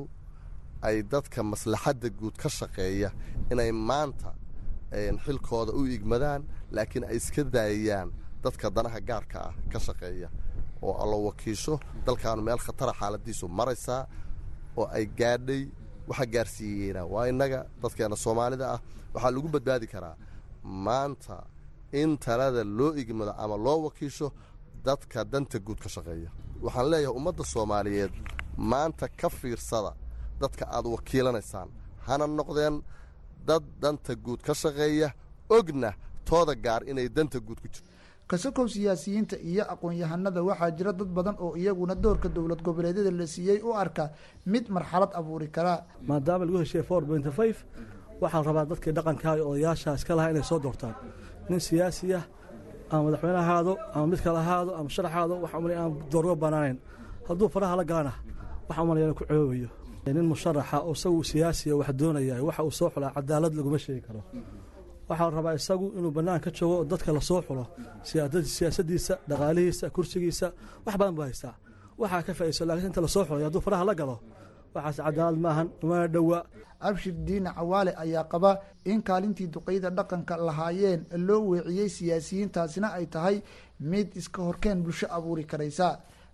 ay dadka maslaxadda guud ka shaqeeya inay maanta xilkooda u igmadaan laakiin ay iska daayayaan dadka danaha gaarka ah ka shaqeeya oo allo wakiisho dalkaanu meel khatara xaaladiisu maraysaa oo ay gaadhay waxa gaarsiiyeena waa innaga dadkeena soomaalida ah waxaa lagu badbaadi karaa maanta in talada loo igmado ama loo wakiisho dadka danta guud ka shaqeeya waxaan leeyahay ummadda soomaaliyeed maanta ka fiirsada dadka aad wakiilanaysaan hana noqdeen dad danta guud ka shaqeeya ogna tooda gaar inay danta guud ku jirto kasakow siyaasiyiinta iyo aqoon-yahanada waxaa jira dad badan oo iyaguna doorka dowlad goboleedyada la siiyey u arka mid marxalad abuuri karaa maadaama lagu heshiiyey for pointy five waxaa rabaa dadkii dhaqankaa iyo odayaasha iska lahaa inay soo doortaan nin siyaasi ah ama madaxweyne ahaado ama mid kale ahaado ama sharax ahaado waxa umalay aan doorgo banaanayn hadduu faraha la galana waxa umalaya inuu ku coobayo nin musharaxa oo isagu siyaasiya wax doonaya waxa uu soo xulaa cadaalad laguma sheegi karo waxaa rabaa isagu inuu bannaan ka joogo oo dadka lasoo xulo siyaasadiisa dhaqaalihiisa kursigiisa wax badan buu haystaa waxaa ka faa'iiso laakiin inta lasoo xulay hadduu faraha la galo waxaas cadaalad maahan umana dhowa abshir diine cawaale ayaa qaba in kaalintii duqeyda dhaqanka lahaayeen loo weeciyey siyaasiyiintaasina ay tahay mid iska horkeen bulsho abuuri karaysa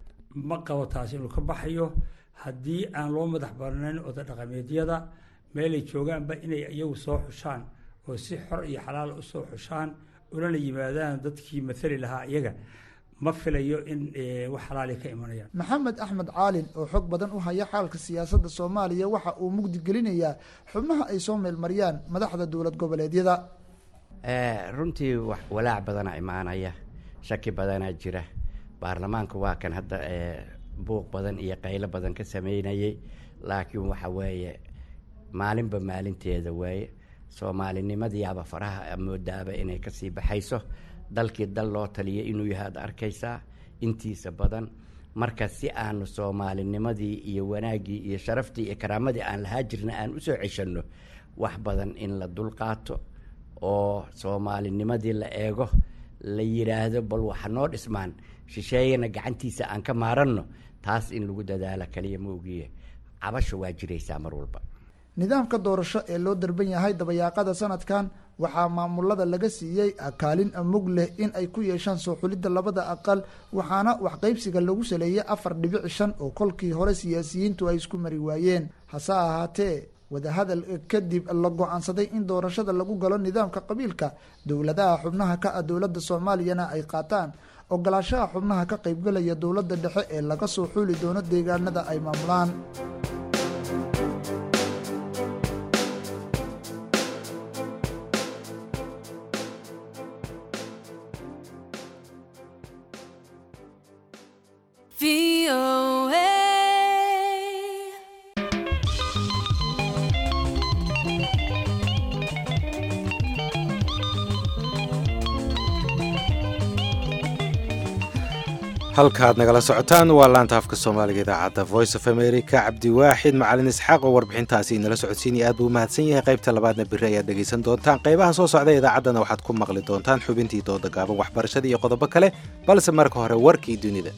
ma qabo taasi inuu ka baxayo haddii aan loo madax barnayn oda dhaqameedyada meelay joogaanba inay iyagu soo xushaan oo si xor iyo xalaal u soo xushaan ulana yimaadaan dadkii maali lahaa iyaga ma filayo in wax xalaali ka imanayaan maxamed axmed caalin oo xog badan u haya xaalka siyaasadda soomaaliya waxa uu mugdi gelinayaa xubnaha ay soo meelmariyaan madaxda dowlad goboleedyada runtii walaac badanaa imaanaya shaki badanaa jira baarlamaanka waa kan hadda buuq badan iyo qaylo badan ka sameynayay laakiin waxa weeye maalinba maalinteeda waaye soomaalinimadiiaba faraha moodaaba inay kasii baxayso dalkii dal loo taliya inuu yahay ad arkaysaa intiisa badan marka si aanu soomaalinimadii iyo wanaaggii iyo sharaftii iyo karaamadii aan lahaa jirna aan usoo ceshanno wax badan in la dulqaato oo soomaalinimadii la eego la yidhaahdo bal waxa noo dhismaan shisheeyana gacantiisa aan ka maaranno taas in lagu dadaalo kaliya ma ogiye cabasha waa jiraysaa mar walba nidaamka doorasho ee loo darban yahay dabayaaqada sanadkan waxaa maamulada laga siiyey kaalin mug leh in ay ku yeeshaan soo xulidda labada aqal waxaana waxqaybsiga lagu saleeyay afar dhibic shan oo kolkii hore siyaasiyiintu ay isku mari waayeen hase ahaatee wadahadal kadib la go-aansaday in doorashada lagu galo nidaamka qabiilka dowladaha xubnaha ka ah dowladda soomaaliyana ay qaataan ogolaashaha xubnaha ka qaybgalaya dowladda dhexe ee laga soo xuuli doono deegaanada ay maamulaan halkaaad nagala socotaan waa laanta afka soomaaliga idaacadda voice of america cabdiwaaxid macalin isxaaq oo warbixintaasi inala socodsiinaya aad buu umahadsan yahay qaybta labaadna beri ayaad dhegaysan doontaan qaybaha soo socda idaacaddana waxaad ku maqli doontaan xubintii dooda gaaban waxbarashada iyo qodobo kale balse marka hore warkii dunida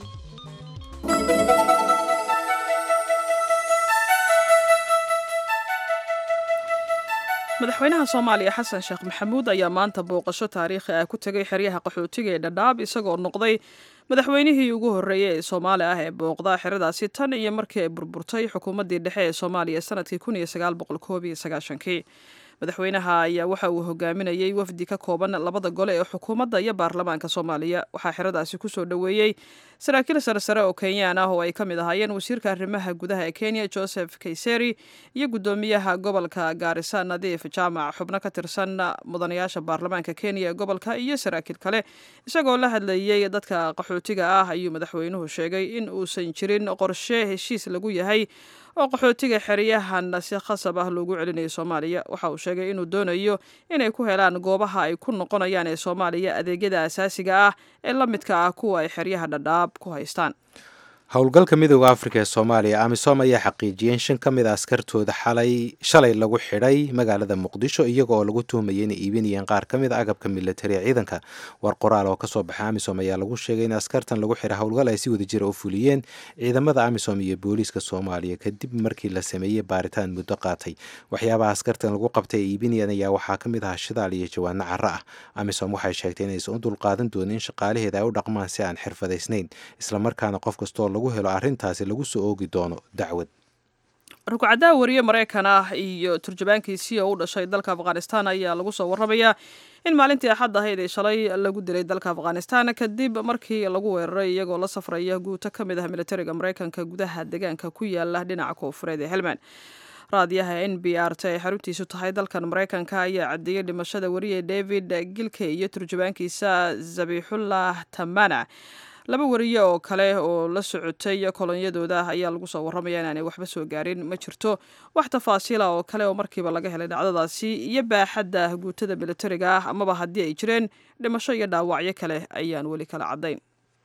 madaxweynaha soomaaliya xasan sheekh maxamuud ayaa maanta booqasho taariikhi ah ku tegay xeryaha qaxootiga ee dhadhaab isagoo noqday madaxweynihii ugu horreeyey ee soomaali ah ee booqda xeradaasi tan iyo markii ay burburtay xukuumaddii dhexe ee soomaaliya sanadkii kun iyo sagaal boqol koob iyo sagaashankii madaxweynaha ayaa waxa uu hogaaminayey wafdi ka kooban labada gole ee xukuumadda iyo baarlamaanka soomaaliya waxaa xeradaasi kusoo dhoweeyey saraakiil saresare oo kenyaan ah oo ay ka mid ahaayeen wasiirka arrimaha gudaha ee kenya joseph kayseri iyo guddoomiyaha gobolka gaarisa nadiif jaamac xubno ka tirsan mudanayaasha baarlamaanka kenya ee gobolka iyo saraakiil kale isagoo la hadlayey dadka qaxootiga ah ayuu madaxweynuhu sheegay in uusan jirin qorshe heshiis lagu yahay oo qaxootiga xeryahan si khasab ah loogu celinayo soomaaliya waxa uu sheegay inuu doonayo inay ku helaan goobaha ay ku noqonayaan ee soomaaliya adeegyada asaasiga ah ee la midka ah kuwa ay xeryaha dhadhaab ku haystaan howlgalka midooda afrika ee soomaaliya amisom ayaa xaqiijiyeen shan ka mid a askartooda xalay shalay lagu xidhay magaalada muqdisho iyaga oo lagu tuhmayay inay iibinayeen qaar ka mid a agabka militari ee ciidanka war qoraal oo kasoo baxay amisom ayaa lagu sheegay in askartan lagu xidhay howlgal ay si wada jira u fuliyeen ciidamada amisom iyo booliiska soomaaliya kadib markii la sameeyey baaritaan muddo qaatay waxyaabaha askartan lagu qabtay ee iibinayeen ayaa waxaa ka mid ahaa shidaal iyo jawaano cara ah amisom waxay sheegtay inaysan u dulqaadan doonin in shaqaalaheeda ay u dhaqmaan si aan xirfadaysnayn islamarkaana qof kastoo lagu helo arrintaasi lagu soo oogi doono dacwad rugcadaha wariye maraykan ah iyo turjubaankiisii oo u dhashay dalka afghanistan ayaa lagu soo warramayaa in maalintii axad ahayd ee shalay lagu dilay dalka afghanistan kadib markii lagu weeraray iyagoo la safraya guuto ka mid ah militariga maraykanka gudaha deegaanka ku yaala dhinaca koonfureed ee helmand raadiyaha n b r t ay xaruntiisu tahay dalkan maraykanka ayaa caddeeyey dhimashada wariye david gilke iyo turjubaankiisa zabixullah tamana laba wariye oo kale oo la socotay kolonyadooda ayaa lagu soo warramaya inaanay waxba soo gaarin ma jirto wax tafaasiila oo kale oo markiiba laga helay dhacdadaasi iyo baaxadda guutada militariga ah amaba haddii ay jireen dhimasho iyo dhaawacyo kale ayaan weli kala caddayn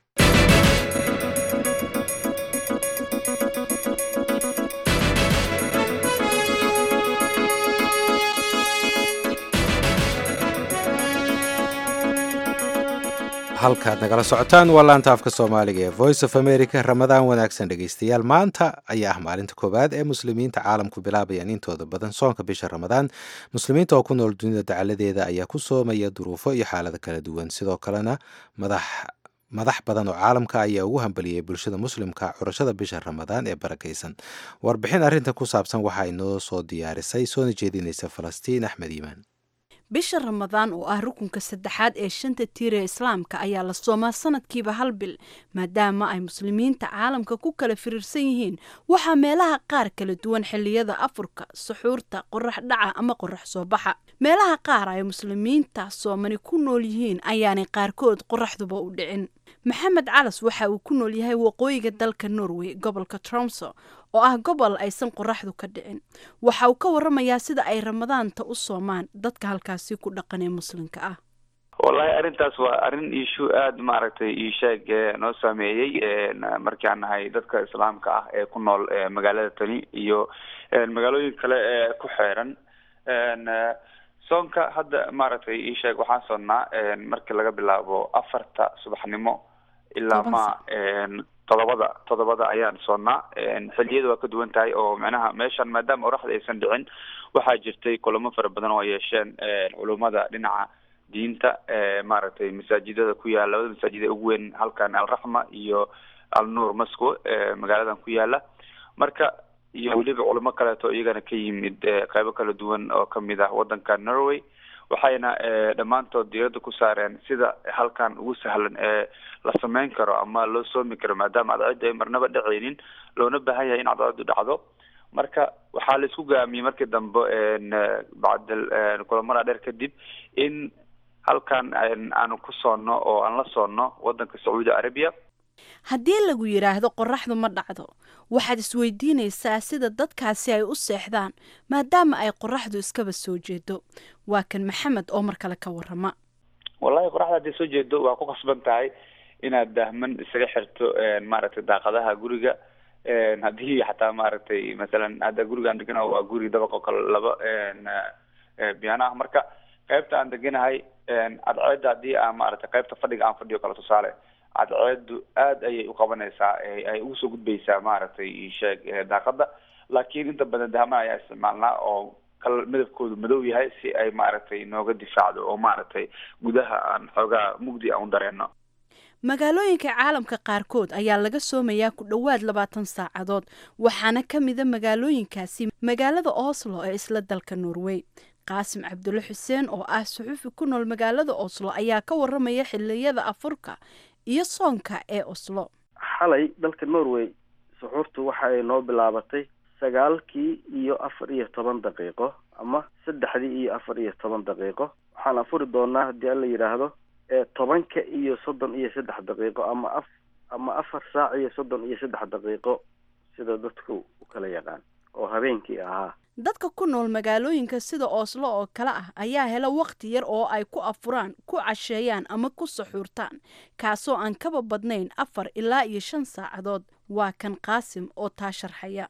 halkaad nagala socotaan waa laanta afka soomaaliga ee voice of america ramadaan wanaagsan dhegaystayaal maanta ayaa ah maalinta koowaad ee muslimiinta caalamku bilaabayaan intooda badan soonka bisha ramadaan muslimiinta oo ku nool dunida dacaladeeda ayaa ku soomaya duruufo iyo xaalado kala duwan sidoo kalena madax madax badan oo caalamka ayaa ugu hambaliyey bulshada muslimka curashada bisha ramadaan ee barakaysan warbixin arrintan ku saabsan waxaa inoo soo diyaarisay soona jeedinaysa falastiin axmed iimaan bisha ramadaan oo ah rukunka saddexaad ee shanta tiira islaamka ayaa la soomaa sanadkiiba hal bil maadaama ay muslimiinta caalamka ku kala firiirsan yihiin waxaa meelaha qaar kala duwan xilliyada afurka suxuurta qorax dhaca ama qorax soo baxa meelaha qaar ay muslimiinta soomani ku nool yihiin ayaanay qaarkood qoraxduba u dhicin maxamed calas waxa uu ku nool yahay waqooyiga dalka norway gobolka tromso oo ah gobol aysan qoraxdu ka dhicin waxa uu ka waramayaa sida ay ramadaanta u soomaan dadka halkaasi ku dhaqan ee muslimka ah wallahi arrintaas waa arrin iishu aada maaragtay iisheeg noo saameeyey markaan nahay dadka islaamka ah ee ku nool magaalada tani iyo magaalooyin kale ee ku xeeran soonka hadda maaragtay iisheeg waxaan soonnaa markii laga bilaabo afarta subaxnimo ilaa ma todobada todobada ayaan soonnaa xilliyada waa ka duwan tahay oo macnaha meeshan maadaama oraxda aysan dhicin waxaa jirtay kulamo fara badan oo ay yeesheen culummada dhinaca diinta maaragtay masaajidada ku yaala labada masaajid ee ugu weyn halkan alraxma iyo alnuur moscow magaaladan ku yaala marka iyo weliba culamo kaleeto iyagana ka yimid qeybo kala duwan oo kamid ah wadanka norway waxayna dhammaantood diirada ku saareen sida halkan ugu sahlan ee la sameyn karo ama loo soomi karo maadaama cadceedda ay marnaba dhacaynin loona baahan yahay in cadceedu dhacdo marka waxaa la isku gaamiyey markii dambe bacdal kulamada dheer kadib in halkan aanu ku soonno oo aan la soonno wadanka sacuudi arabiya haddii lagu yidhaahdo qoraxdu ma dhacdo waxaad isweydiinaysaa sida dadkaasi ay u seexdaan maadaama ay qoraxdu iskaba soo jeedo waa kan maxamed oo mar kale ka warama wallahi qoraxda hadday soo jeedo waa ku khasban tahay inaad dahman isaga xirto maaragtay daaqadaha guriga haddii xataa maaragtay masalan hadda guriga aan deganaho waa guri dabaq oo kale laba biyano ah marka qaybta aan deganahay cadceedda haddii aan maaragtay qaybta fadhiga aan fadhiyo kale tusaale cadceedu aada ayay uqabanaysaa ay ugu soo gudbaysaa maaragtay sheeg daaqada laakiin inta badan dahman ayaa isticmaalnaa oo kal midabkoodu madow yahay si ay maaragtay nooga difaacdo oo maaragtay gudaha aan xoogaa mugdi aan u dareeno magaalooyinka caalamka qaarkood ayaa laga soomayaa ku dhowaad labaatan saacadood waxaana ka mida magaalooyinkaasi magaalada oslo ee isla dalka norway qaasim cabdulle xuseen oo ah suxuufi ku nool magaalada oslo ayaa ka waramaya xiliyada afurka iyo soonka ee oslo xalay dalka norway suxuurtu waxa ay noo bilaabatay sagaalkii iyo afar iyo toban daqiiqo ama saddexdii iyo afar iyo toban daqiiqo waxaan afuri doonaa haddii alla yidhaahdo tobanka iyo soddon iyo saddex daqiiqo ama af ama afar saac iyo soddon iyo saddex daqiiqo sida dadku u kala yaqaan oo habeenkii ahaa dadka ku nool magaalooyinka sida ooslo oo kale ah ayaa hela wakhti yar oo ay ku afuraan ku casheeyaan ama ku saxuurtaan kaasoo aan kaba badnayn afar ilaa iyo shan saacadood waa kan qaasim oo taa sharxaya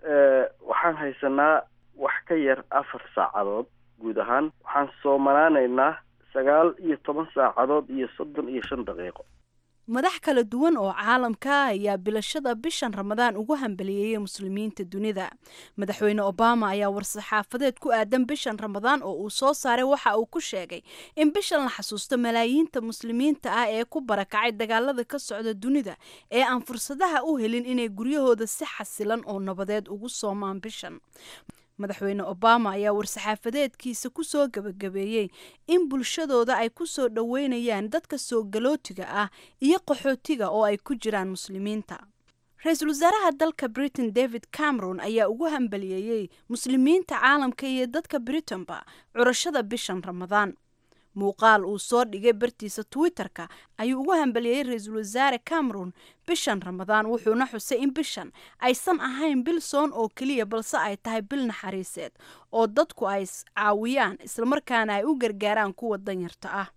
waxaan haysanaa wax ka yar afar saacadood guud ahaan waxaan soomanaanaynaa sagaal iyo toban saacadood iyo soddon iyo shan daqiiqo madax kala duwan oo caalamka ayaa bilashada bishan ramadaan ugu hambaliyeeyay muslimiinta dunida madaxweyne obama ayaa war-saxaafadeed ku aadan bishan ramadaan oo uu soo saaray waxa uu ku sheegay in bishan la xasuusto malaayiinta muslimiinta ah ee ku barakacay dagaalada ka socda dunida ee aan fursadaha u helin inay guryahooda si xasilan oo nabadeed ugu soomaan bishan madaxweyne obama ayaa war-saxaafadeedkiisa kusoo gabagabeeyey in bulshadooda ay ku soo dhoweynayaan dadka soo galootiga ah iyo qaxootiga oo ay ku jiraan muslimiinta ra-iisul wasaaraha dalka britain david cameron ayaa ugu hambaliyeeyey muslimiinta caalamka iyo dadka britain-ba curashada bishan ramadaan muuqaal uu soo dhigay bartiisa twitter-ka ayuu ugu hambaliyey ra-iisul wasaare cameron bishan ramadaan wuxuuna xusay in bishan aysan ahayn bil soon oo keliya balse ay tahay bil naxariiseed oo dadku ay caawiyaan islamarkaana ay u gargaaraan kuwa danyarta ah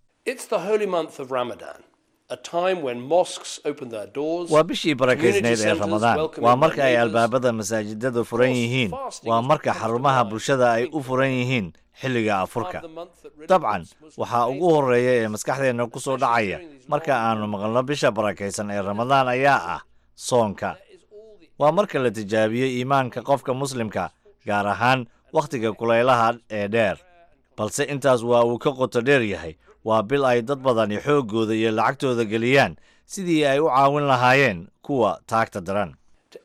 waa bishii barakaysnayd ee ramadaan waa marka ay albaabada masaajidada furan yihiin waa marka xarumaha bulshada ay u furan yihiin xilliga afurka dabcan waxaa ugu horreeya ee maskaxdeenna ku soo dhacaya marka aannu maqalno bisha barakaysan ee ramadaan ayaa ah soonka waa marka la tijaabiyo iimaanka qofka muslimka gaar ahaan wakhtiga kulaylaha ee dheer balse intaas waa uu ka qoto dheer yahay waa bil ay dad badani xooggooda iyo lacagtooda geliyaan sidii ay u caawin lahaayeen kuwa taagta daran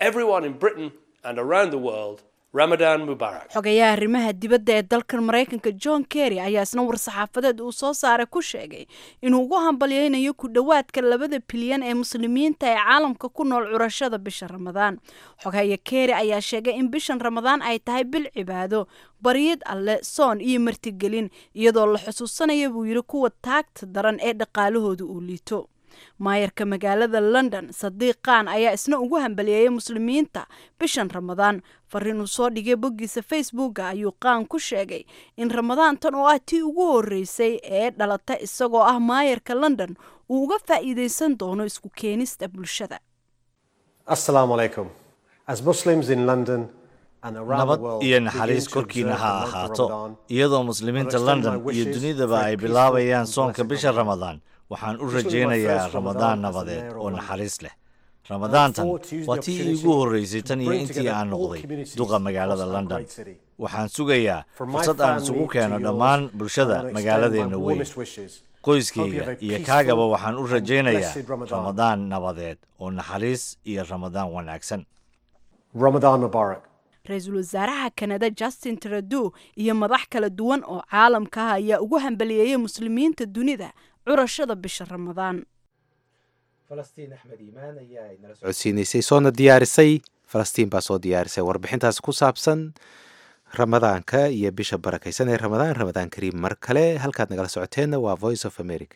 xogayaha arrimaha dibadda ee dalkan maraykanka john kerry ayaa isna war-saxaafadeed uu soo saaray ku sheegay inuu ugu hambalyeynayo ku dhowaadka labada bilyan ee muslimiinta ee caalamka ku nool curashada bisha ramadaan xogaya kerry ayaa sheegay in bishan ramadaan ay tahay bil cibaado baryid alle soon iyo martigelin iyadoo la xusuusanaya buu yidhi kuwa taagta daran ee dhaqaalahooda uu liito maayarka magaalada london sadiiq khan ayaa isna ugu hambaliyeeyay muslimiinta bishan ramadaan fariin uu soo dhigay boggiisa facebooka ayuu qaan ku sheegay in ramadaantan oo ah tii ugu horeysay ee dhalata isagoo ah maayarka london uu uga faa'iideysan doono isku keenista bulshada Assalamu alaikum. As Muslims in London and around the nabad world iyo begin naxariis to korkiina observe ha the month of ahaato Ramadan, iyadoo muslimiinta I extend my london iyo wishes dunidaba for a ay peaceful bilaabayaan and soonka blessed bisha Ramadan. ramadaan waxaan u This will be my rajaynayaa first ramadaan Ramadan as a nabadeed mayor of oo London. naxariis leh ramadaantan I look forward to using waa the tii opportunity iigu horreysay to tan iyo bring intii together aan all noqday communities duqa magaalada across our london great city. waxaan sugayaa From my fursad aan isugu family keeno to dhammaan yours, I bulshada want to extend magaaladeenna my weyn warmest wishes. Hope you qoyskayga have a iyo peaceful kaagaba waxaan u and rajaynayaa blessed Ramadan. ramadaan nabadeed oo naxariis iyo ramadaan wanaagsan Ramadan Mubarak. ra-iisul wasaaraha kanada justin trudeau iyo madax kala duwan oo caalamka ah ayaa ugu hambaliyeeyay muslimiinta dunida curashada bisha ramadaan falastiin axmed iimaan ayaa inala socodsiinaysay soona diyaarisay falastiin baa soo diyaarisay warbixintaas ku saabsan ramadaanka iyo bisha barakaysan ee ramadaan ramadaan kariim mar kale halkaad nagala socoteenna waa voice of america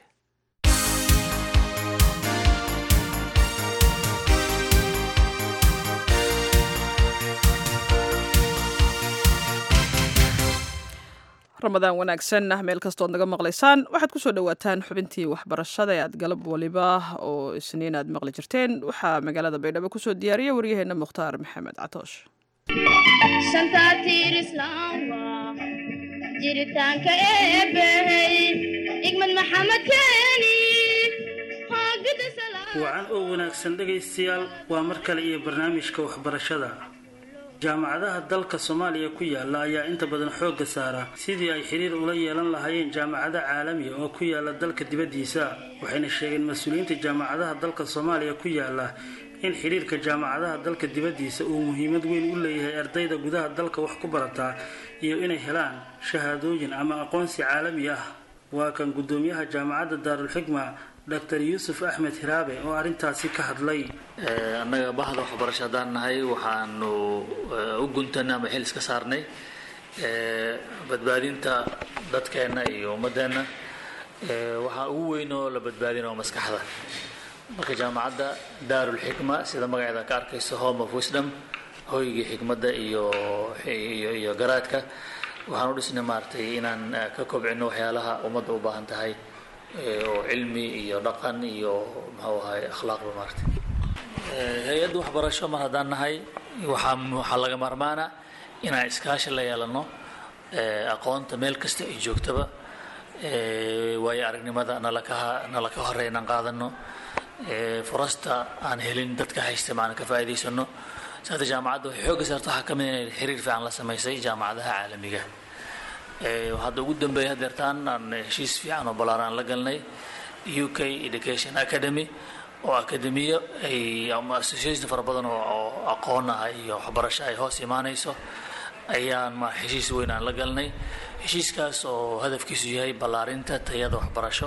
ramadaan wanaagsan ah meel kastood naga maqlaysaan waxaad ku soo dhowaataan xubintii waxbarashada ee aad galab waliba oo isniin aad maqli jirteen waxaa magaalada baydhabo kusoo diyaariya waryaheena mukhtaar maxamed catoosh shanta tiir islaamka jiritaanka eebbahey igmad maxamed keeni wacan oo wanaagsan dhegaystayaal waa mar kale iyo barnaamijka waxbarashada jaamacadaha dalka soomaaliya ku yaala ayaa inta badan xoogga saara sidii ay xiriir ula yeelan lahaayeen jaamacado caalamiya oo ku yaala dalka dibaddiisa waxayna sheegeen mas-uuliyiinta jaamacadaha dalka soomaaliya ku yaala in xiriirka jaamacadaha dalka dibaddiisa uu muhiimad weyn u leeyahay ardayda gudaha dalka wax ku barataa iyo inay helaan shahaadooyin ama aqoonsi caalami ah waa kan guddoomiyaha jaamacadda daarulxikma dr yuusuf axmed hiraabe oo arrintaasi ka hadlay annaga bahda waxbarasho haddaan nahay waxaanu u guntanay ama xil iska saarnay badbaadinta dadkeenna iyo ummadeenna waxaa ugu weyn oo la badbaadina waa maskaxda marka jaamacadda daarulxikma sida magaceeda ka arkayso home of wisdom hoygii xikmadda iyo iyo iyo garaadka waxaan u dhisnay maaragtay inaan ka kobcino waxyaalaha ummadda u baahan tahay oo cilmi iyo dhaqan iyo muxuu ahay akhlaaqba maaragtay hay-adda waxbarasho mar haddaan nahay waxaa waxaa laga maarmaana inaan iskaashi la yeelano aqoonta meel kasta ay joogtaba waayo aragnimada nala ka nala ka horey inaan qaadano furasta aan helin dadka haysta maana ka faa'iidaysano saata jaamacadda waxay xoogga saarta waxaa ka mid inay xiriir fiican la samaysay jaamacadaha caalamiga hadda ugu dambeeya hadeertaan aan heshiis fiican oo ballaaran la galnay u k education academy oo akademiyo ay ama association fara badan oo aqoon ah iyo waxbarasho ay hoos imaanayso ayaan ma heshiis weyn aan la galnay heshiiskaas oo hadafkiisu yahay ballaarinta tayada waxbarasho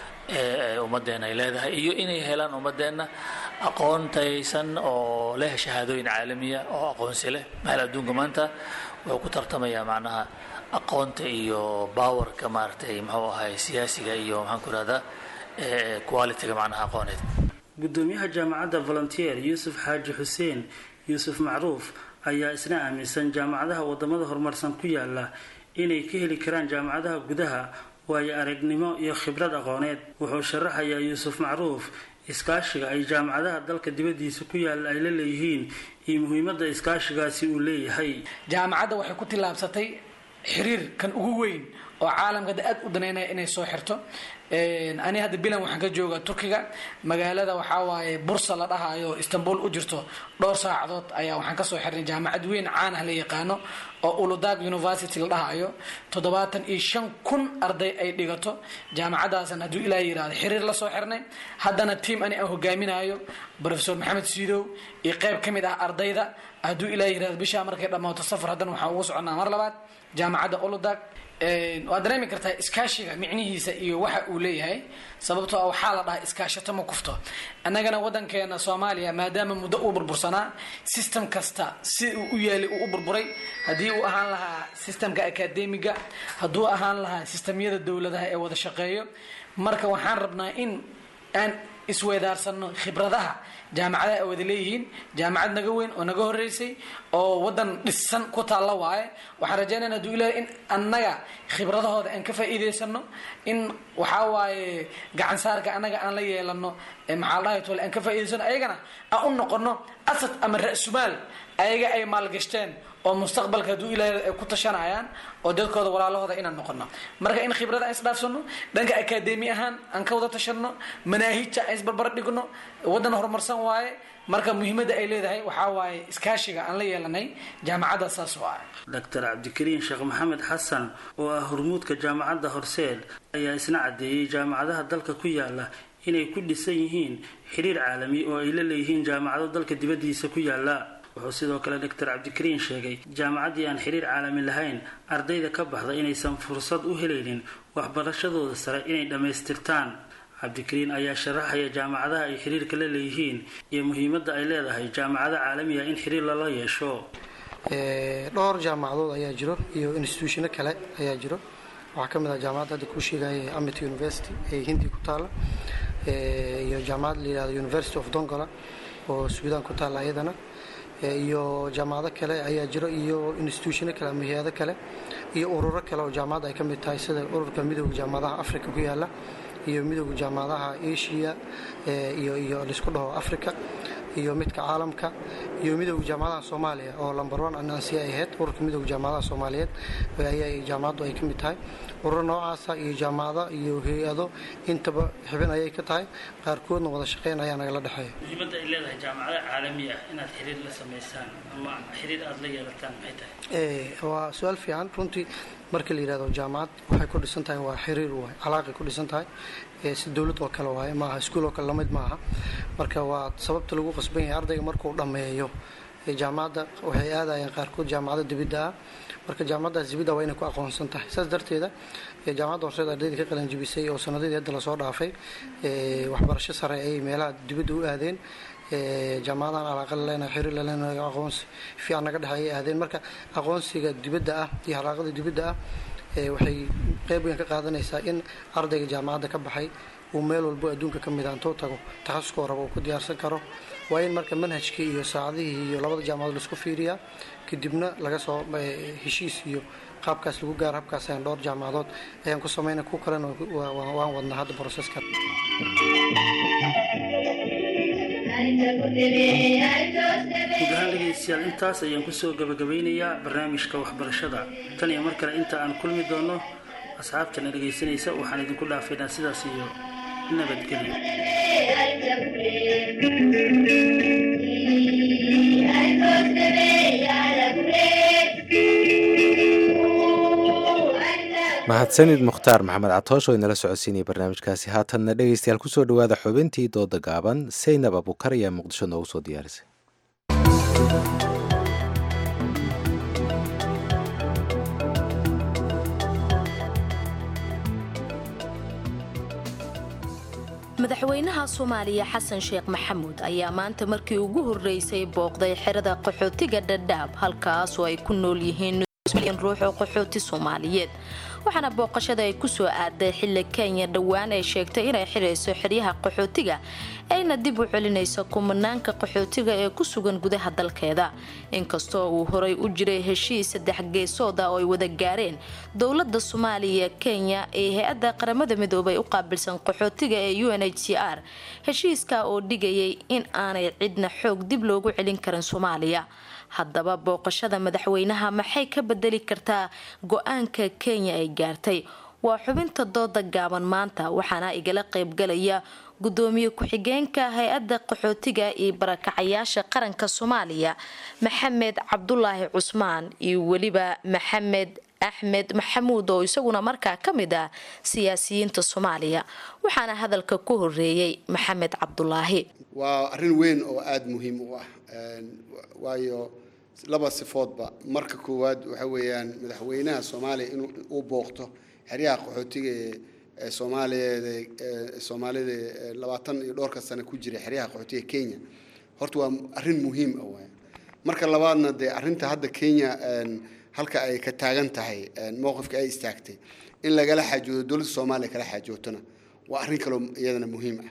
ee ummaddeena ay leedahay iyo inay helaan ummaddeena aqoon tayaysan oo leh shahaadooyin caalamiya oo aqoonsi leh meel adduunka maanta wuxuu ku tartamayaa macnaha aqoonta iyo bawarka maaragtay muxuu ahay siyaasiga iyo maxaan ku rahdaa qualityga macnaha aqooneed guddoomiyaha jaamacadda volunteer yuusuf xaaji xuseen yuusuf macruuf ayaa isna aaminsan jaamacadaha wadamada horumarsan ku yaala inay ka heli karaan jaamacadaha gudaha waayo aragnimo iyo khibrad aqooneed wuxuu sharaxayaa yuusuf macruuf iskaashiga ay jaamacadaha dalka dibaddiisa ku yaala ay la leeyihiin iyo muhiimadda iskaashigaasi uu leeyahay jaamacadda waxay ku tillaabsatay xiriir kan ugu weyn oo caalamka aad u daneynaya inay soo xirto ani hadda bilan waxaan ka jooga turkiga magaalada waxaa waaye bursa la dhahayo istanbul u jirto dhowr saacadood ayaa waxaan kasoo xirnay jaamacad weyn caan ah la yaqaano oo uludag university la dhahayo toddobaatan iyo shan kun arday ay dhigato jaamacadaasan hadduu ilaa yirahdo xiriir la soo xirnay haddana tiam ani aan hogaaminayo professor maxamed siidow iyo qayb ka mid ah ardayda hadduu ilaa yirahdo bishaa markay dhammaato safar haddana waxaan ugu soconaa mar labaad jaamacadda uludag waad dareemi kartaa iskaashiga micnihiisa iyo waxa uu leeyahay sababtoo ah waxaa la dhahaa iskaashato ma kufto annagana waddankeena soomaaliya maadaama muddo uu burbursanaa system kasta si uu u yaalay uu u burburay haddii uu ahaan lahaa systemka akademiga hadduu ahaan lahaa sistemyada dowladaha ee wada shaqeeyo marka waxaan rabnaa in aan isweedaarsano khibradaha jaamacadaha ay wada leeyihiin jaamacad naga weyn oo naga horeysay oo wadan dhisan ku taalla waaye waxaan rajeynayna haduu ilaahay in annaga khibradahooda aan ka faa'iidaysano in waxaa waaye gacan saarka annaga aan la yeelano maxaa la dhahay tole aan ka faa'iidaysano ayagana aan u noqono asad ama ra'sumaal ayaga ay maalgashteen oo mustaqbalka hadduu ilaahay ay ku tashanayaan oo dadkooda walaalahooda inaan noqono marka in khibrada aan isdhaafsano dhanka akadeemi ahaan aan ka wada tashano manaahijta aan isbarbar dhigno wadan horumarsan waaye marka muhiimadda ay leedahay waxaa waaye iskaashiga aan la yeelanay jaamacadda saas oo ah doctor cabdikariin sheekh maxamed xasan oo ah hormuudka jaamacadda horseed ayaa isna caddeeyey jaamacadaha dalka ku yaala inay ku dhisan yihiin xiriir caalami oo ay la leeyihiin jaamacado dalka dibaddiisa ku yaala wuxuu sidoo kale doctor cabdikariin sheegay jaamacaddii aan xiriir caalami lahayn ardayda ka baxda inaysan fursad u helaynin waxbarashadooda sare inay dhammaystirtaan cabdikariin ayaa sharaxaya jaamacadaha ay xiriirka la leeyihiin iyo muhiimadda ay leedahay jaamacado caalamiga in xiriir lala yeesho dhowr jaamacadood ayaa jiro iyo instituushino kale ayaa jiro waxaa ka mid ah jaamacadda hadda kuu sheegaya amit university ee hindi ku taalla iyo jaamacad la yihahdo university of dongola oo suudaan ku taalla ayadana iyo jaamacado kale ayaa jiro iyo instituushino kale ama hay-ado kale iyo ururo kale oo jaamacadda ay ka mid tahay sida ururka midooda jaamacadaha africa ku yaala iyo midooda jaamacadaha asia iyo iyo laisku dhaho africa iyo midka caalamka iyo midooda jaamacadaha soomaaliya oo lamber one anansi ay ahayd ururka midooda jaamacadaha soomaaliyeed ayaa jaamacaddu ay ka mid tahay ururo noocaasa iyo jaamacado iyo hay-ado intaba xibin ayay ka tahay qaarkoodna wada shaqeyn ayaa nagala dhexeeya muhiimadda ay leedahay jaamacada caalami ah inaad xiriir la samaysaan ama xiriir aada la yeelataan maxay tahay waa su-aal fiican runtii marka la yidhahdo jaamacad waxay ku dhisan tahay waa xiriir waay calaaqay ku dhisan tahay si dowlad oo kale waaye maaha iskuul oo kale lamid maaha marka waa sababta lagu qasban yahay ardayga markuu dhammeeyo jaamacadda waxay aadayaan qaarkood jaamacado dibidda ah marka jaamacaddaas dibidda waa inay ku aqoonsan tahay saas darteeda jaamacadda horseed ardayda ka qalan jibisay oo sanadadii hadda lasoo dhaafay waxbarasho sare ay meelaha dibadda u aadeen jaamacadahan alaaqa laleena xiriir laleena aqoonsi fiican naga dhexe ayay aadeen marka aqoonsiga dibadda ah iyo halaaqada dibadda ah waxay qeyb weyn ka qaadanaysaa in ardayga jaamacadda ka baxay uu meel walbo adduunka ka mid aantuu tago takhasuskoo raba uu ku diyaarsan karo waa in marka manhajkii iyo saacadihii iyo labada jaamacadood laisku fiiriyaa kadibna laga soo heshiis iyo qaabkaas lagu gaaro habkaas ayaan dhowr jaamacadood ayaan ku samayna ku kalena waan wadnaa hadda broseska guud ahaan dhegaystayaal intaas ayaan kusoo gabagabeynayaa barnaamijka waxbarashada tan iyo mar kale inta aan kulmi doono asxaabtana dhegaysanaysa waxaan idinku dhaafaynaa sidaas iyo nabadgelyo mahadsanid mukhtaar maxamed catoosh oo inala socodsiinaya barnaamijkaasi haatanna dhegaystayaal kusoo dhowaada xubintii dooda gaaban saynab abukar ayaa muqdisho noogu soo diyaarisay madaxweynaha soomaaliya xasan sheekh maxamuud ayaa maanta markii ugu horreysay booqday xerada qaxootiga dhadhaab halkaasoo ay ku nool yihiin ruux oo qaxooti soomaaliyeed waxaana booqashada ay kusoo aaday xilli kenya dhowaan ay sheegtay inay xirayso xeryaha qaxootiga ayna dib u celinayso kumanaanka qaxootiga ee ku sugan gudaha dalkeeda inkastoo uu horay u jiray heshiis saddex geesooda oo ay wada gaareen dowlada soomaaliya kenya ee hay-adda qaramada midoobay u qaabilsan qaxootiga ee u n h c r heshiiska oo dhigayay in aanay cidna xoog dib loogu celin karin soomaaliya haddaba booqashada madaxweynaha maxay ka bedeli kartaa go-aanka kenya ay gaartay waa xubinta dooda gaaban maanta waxaana igala qaybgalaya gudoomiye ku-xigeenka hay-adda qaxootiga iyo barakacayaasha qaranka soomaaliya maxamed cabdulaahi cusmaan iyo weliba maxamed axmed maxamuud oo isaguna markaa ka mid ah siyaasiyiinta soomaaliya waxaana hadalka ku horeeyey maxamed cabdulaahi waa arrin weyn oo aada muhiim u ah waayo laba sifoodba marka koowaad waxa weeyaan madaxweynaha soomaaliya inuu uu booqto xeryaha qaxootiga ee soomaaliyeed ee soomaalida labaatan iyo dhowrka sano ku jira xeryaha qaxootiga kenya horta waa arrin muhiim ah waay marka labaadna dee arrinta hadda kenya halka ay ka taagan tahay mowqifka ay istaagtay in lagala xaajoodo dowladda soomaaliya kala xaajootona waa arrin kaloo iyadana muhiim ah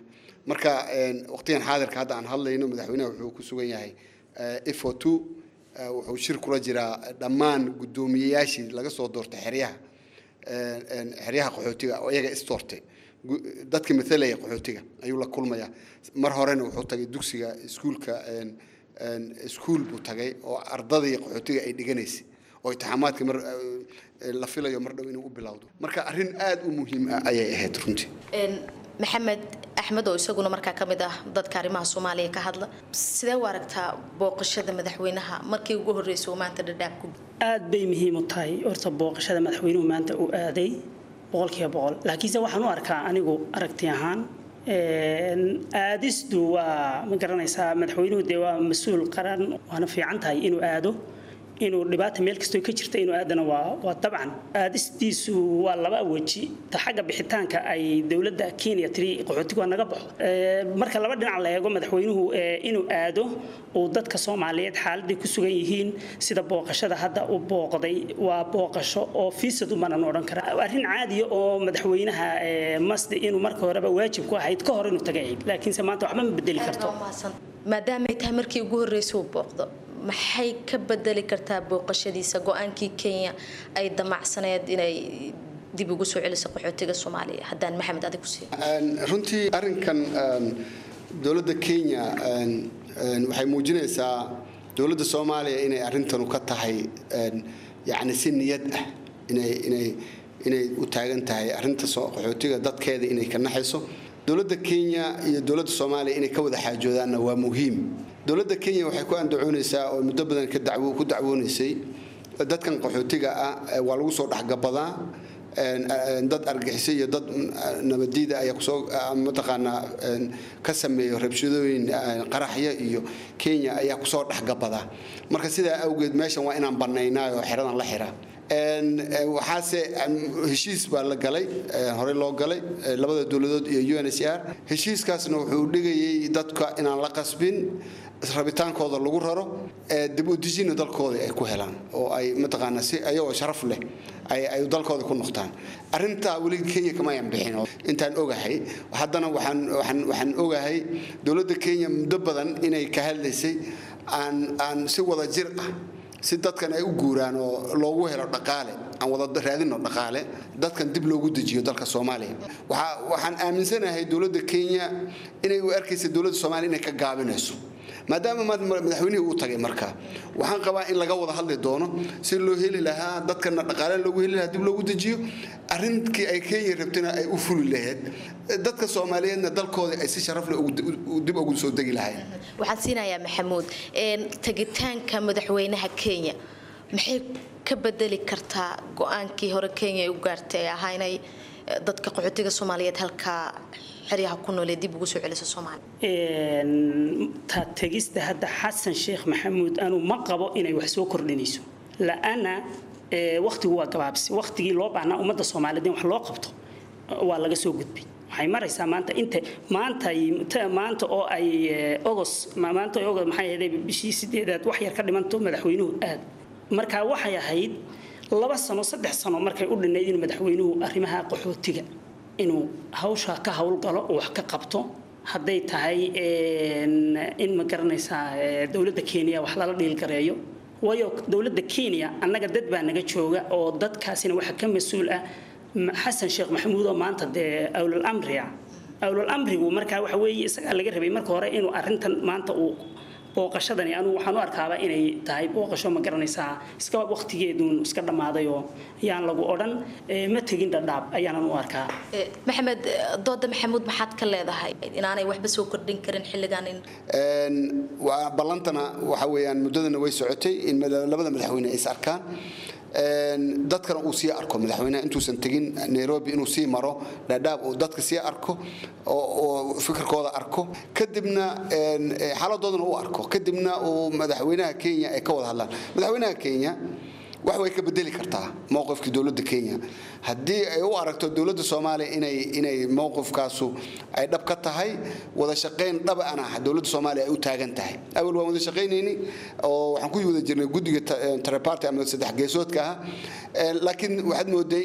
marka waqtigan xaadirka hadda aan hadlayno madaxweynaha wuxuu ku sugan yahay ifo two wuxuu shir kula jiraa dhammaan guddoomiyeyaashii laga soo doortay xeryaha xeryaha qaxootiga oo iyaga isdoortay dadka mathalaya qaxootiga ayuu la kulmayaa mar horena wuxuu tagay dugsiga iskuulka iskuul buu tagay oo ardadii qaxootiga ay dhiganaysay oo itixaamaadka mar la filayo mar dhow inuu u bilowdo marka arrin aad u muhiim ah ayay ahayd runtii maxamed axmed oo isaguna markaa ka mid ah dadka arrimaha soomaaliya ka hadla sidee u aragtaa booqashada madaxweynaha markii ugu horreysay uu maanta dhadhaab ku aad bay muhiim u tahay horta booqashada madaxweynuhu maanta uu aaday boqolkiiba boqol laakiinse waxaan u arkaa anigu aragti ahaan aadistu waa ma garanaysaa madaxweynuhu dee waa mas-uul qaran waana fiican tahay inuu aado inuu dhibaata meel kastoo ka jirta inuu aadana waa waa dabcan aadistiisu waa laba weji ta xagga bixitaanka ay dowladda kenya tiri qaxootigu waa naga baxo marka laba dhinac la eego madaxweynuhu inuu aado uu dadka soomaaliyeed xaaladday ku sugan yihiin sida booqashada hadda u booqday waa booqasho oo fiisad umanan odhan kara arrin caadiya oo madaxweynaha masdi inuu marka horeba waajib ku ahayd ka hor inuu taga ahayd laakiinse maanta waxba ma bedeli karto maadaamay tahay markii ugu horreysay uu booqdo maxay ka bedeli kartaa booqashadiisa go-aankii kenya ay damacsaneed inay dib ugu soo celiso qaxootiga soomaaliya haddaan maxamed adig ku siiyo runtii arrinkan dowladda kenya waxay muujinaysaa dowladda soomaaliya inay arrintanu ka tahay yacni si niyad ah inay inay inay u taagan tahay arrinta qaxootiga dadkeeda inay ka naxayso dowladda kenya iyo dowladda soomaaliya inay ka wada xaajoodaanna waa muhiim dowladda kenya waxay ku andacoonaysaa oo muddo badan ka dacwo ku dacwoonaysay dadkan qaxootiga ah waa lagu soo dhexgabadaa dad argixisay iyo dad nabadiida ayaa kusoo mataqaanaa ka sameeyo rabshadooyin qaraxyo iyo kenya ayaa kusoo dhexgabadaa marka sidaa awgeed meeshan waa inaan banaynaayo xeradan la xiraa waxaase heshiis baa la galay horey loo galay labada dowladood iyo UNHCR heshiiskaasna wuxuu dhigayay dadka inaan la qasbin rabitaankooda lagu raro dib u dejina dalkooda ay ku helaan oo ay mataqaanaa si ayagoo sharaf leh ay ay dalkooda ku noqdaan arrintaa weli Kenya kama yan bixin intaan ogahay haddana waxaan waxaan waxaan ogahay dowladda Kenya muddo badan inay ka hadlaysay aan aan si wada jir ah si dadkan ay u guuraan oo loogu helo dhaqaale aan wada raadino dhaqaale dadkan dib loogu dejiyo dalka soomaaliya waxaan aaminsanahay dowladda kenya inay u arkaysa dowladda soomaaliya inay ka gaabinayso maadaama madaxweynihii uu tagay marka waxaan qabaa in laga wada hadli doono si loo heli lahaa dadkana dhaqaale loogu heli lahaa dib loogu dejiyo arrinkii ay kenya rabtana ay u fuli lahayd dadka soomaaliyeedna dalkooda ay si sharaf leh dib ugu soo degi lahayd waxaan siinayaa maxamuud tagitaanka madaxweynaha kenya maxay ka bedeli kartaa go-aankii hore kenya ay u gaartay ee ahaa inay dadka qaxootiga soomaaliyeed halkaa xeryaha ku noolee dib ugu soo celiso soomaaliya ta tegista hadda xasan sheekh maxamuud anu ma qabo inay wax soo kordhinayso la-ana waktigu waa gabaabsi waktigii loo baahnaa ummadda soomaaliyeed in wax loo qabto waa laga soo gudbay waxay maraysaa maanta inta maanta maanta oo ay ogos maanta oo ogos maxay ahayd bishii sideedaad wax yar ka dhimanto madaxweynuhu aad marka waxay ahayd laba sano saddex sano markay u dhinayd in madaxweynuhu arrimaha qaxootiga inuu hawsha ka howlgalo oo wax ka qabto hadday tahay in ma garanaysaa dowladda kenya wax lala dhiilgareeyo waayo dowladda kenya annaga dad baa naga jooga oo dadkaasina waxa ka mas-uul ah xasan sheekh maxamuud oo maanta dee awlal amriya awlal amrigu markaa waxa weeye isagaa laga rabay marka hore inuu arrintan maanta uu booqashadani anugu waxaan u arkaaba inay tahay booqasho ma garanaysaa iska waqtigeeduun iska dhammaaday oo yaan lagu odhan ma tegin dhadhaab ayaanan u arkaa maxamed dooda maxamuud maxaad ka leedahay inaanay waxba soo kordhin karin xilligan in waa ballantana waxa weeyaan muddadana way socotay in labada madaxweyne ay is arkaan dadkana uu sii arko madaxweynaha intuusan tegin nairobi inuu sii maro dhadhaab uu dadka sii arko oo fikirkooda arko kadibna xaaladoodana u arko kadibna uu madaxweynaha kenya ay ka wada hadlaan madaxweynaha kenya wax way ka bedeli kartaa mowqifka dowladda kenya haddii ay u aragto dowladda soomaaliya inay inay mowqifkaasu ay dhab ka tahay wada shaqayn dhaba ana dowladda soomaaliya ay u taagan tahay awal waan wada shaqaynayni oo waxaan ku wada jirnay guddiga triparty ama saddex geesoodka ah laakiin waxaad mooday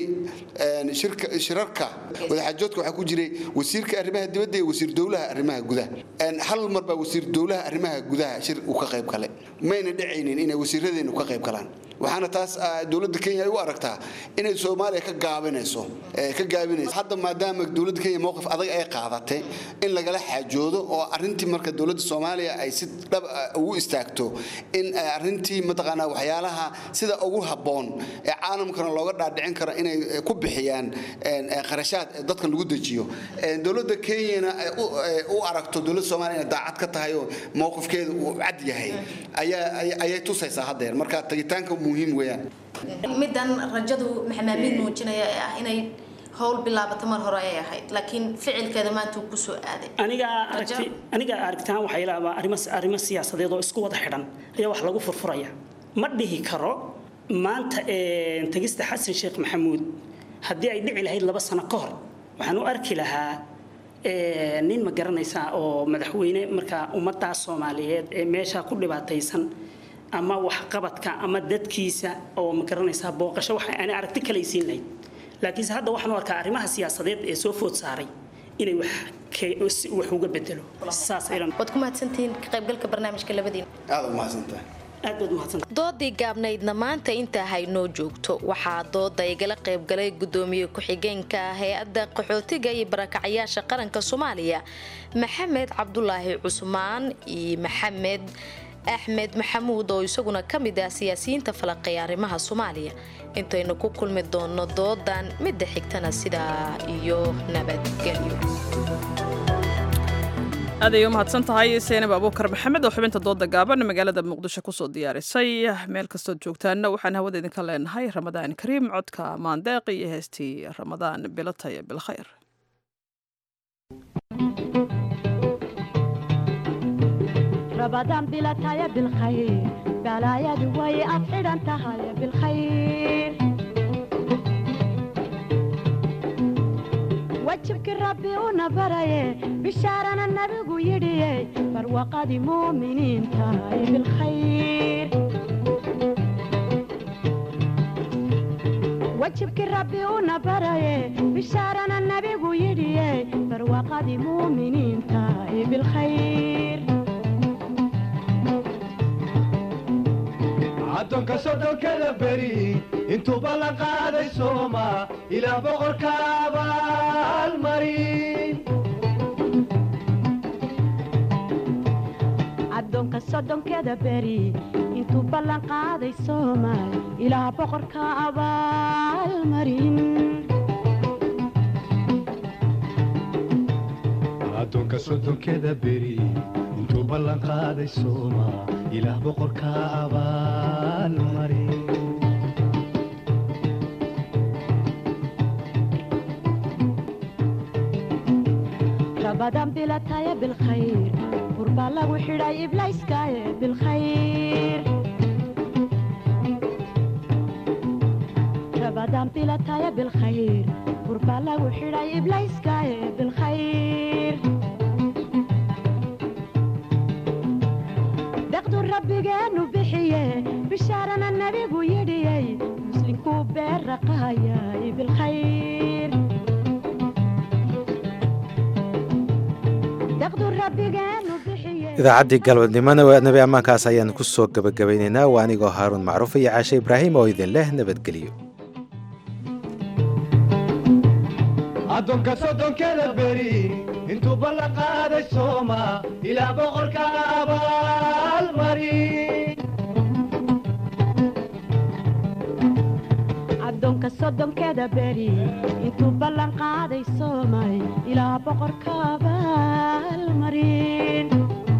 shirarka wadaxaajoodka waxaa ku jiray wasiirka arrimaha dibadda iyo wasiir dowlaha arrimaha gudaha hal mar baa wasiir dowlaha arrimaha gudaha shir uu ka qayb galay mayna dhacaynin inay wasiiradeenu ka qayb galaan waxaana taas dowladda kenya ay u aragtaa inay soomaaliya ka gaabinayso ka gaabinayso hadda maadaama dowladda kenya mowqif adag ay qaadatay in lagala xaajoodo oo arrintii marka dowladda soomaaliya ay si dhab ugu istaagto in arrintii mataqaanaa waxyaalaha sida ugu habboon ee caalamkana looga dhaadhicin karo inay ku bixiyaan qarashaad dadkan lagu dejiyo dowladda kenyana u aragto dowladda soomaaliya inay daacad ka tahay oo mowqifkeeda uu cad yahay ayay tusaysaa haddeer marka tagitaanka muhiim weeyaan middan rajadu maxamaabiid muujinaya ee ah inay howl bilaabato mar hore ay ahayd laakiin ficilkeeda maanta uu kusoo aaday aniga aragti aniga aragtaan waxay laabaa arrimo arrimo siyaasadeed oo isku wada xidhan ayaa wax lagu furfuraya ma dhihi karo maanta tagista xasan sheekh maxamuud haddii ay dhici lahayd laba sano ka hor waxaan u arki lahaa nin ma garanaysaa oo madaxweyne markaa ummaddaa soomaaliyeed ee meesha ku dhibaataysan ama waxqabadka ama dadkiisa oo ma garanaysaa booqasho waxa aan aragti kale siin lahayd laakiinse hadda waxaan u arkaa arrimaha siyaasadeed ee soo food saaray inay wax wax uga bedelo saas aylan waad ku mahadsantihiin ka qaybgalka barnaamijka labadiina aad u mahadsantahay aad baad mahadsantahay doodii gaabnaydna maanta intaa haynoo joogto waxaa dooda igala qaybgalay gudoomiye ku-xigeenka hay-adda qaxootiga iyo barakacyaasha qaranka soomaaliya maxamed cabdulaahi cusmaan iyo maxamed axmed maxamuud oo isaguna ka mid ah siyaasiyiinta falaqeeya arrimaha soomaaliya intaynu ku kulmi doonno doodan midda xigtana sidaa iyo nabadgelyo aad ay u mahadsan tahay seenab abuukar maxamed oo xubinta dooda gaaban magaalada muqdisho kusoo diyaarisay meel kastood joogtaanna waxaan hawada idinka leenahay ramadaan kariim codka maandeeq iyo heestii ramadaan bilataya bilkhayr رمضان بلا تايا بالخير بلا يا دوي أفعل أنت هاي بالخير وجهك ربي ونبري بشارنا النبي يدي فروقة مؤمنين تاي بالخير وجهك ربي ونبري بشارنا النبي يدي فروقة مؤمنين تاي بالخير addoonka soddonkada beri intuuba la qaaday sooma ilaa boqorka abaalmarin addoonka soddonkeeda beri intuu ballan qaaday soomaal ilaa boqorka abaalmarin addoonka soddonkeda beri intuu ballan qaaday sooma ilaah boqorka abaalmarin rabadan bilataya bilkhayr qurbaa lagu xidhay iblayskaaye bilkhayr rabadan bilataya bilkhayr qurbaa lagu xidhay iblayskaaye bilkhayr deqdu rabbigeenu bixiye bishaarana nebigu yidhiyey muslinkuu beerraqaayay bilkhayr deqdu rabbigeenu bixiye idaacaddii galwadnimona nabi ammaankaas ayaan ku soo gebagabaynaynaa waa anigoo haaruun macruuf iyo caashe ibraahim oo idin leh nabadgelyo addoonka soddonkeda beri intuu ballan qaaday sooma ilaa boqorka abaalmarin addoonka soddonkeeda beri intuu ballan qaaday soomay ilaa boqorka abaalmarin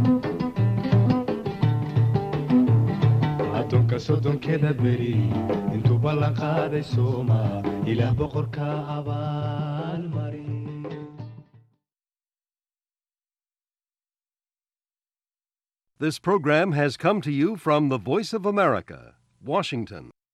addoonka soddonkeda beri intuu ballan qaaday sooma ilaah boqorka abaalmarin This program has come to you from the Voice of America, Washington.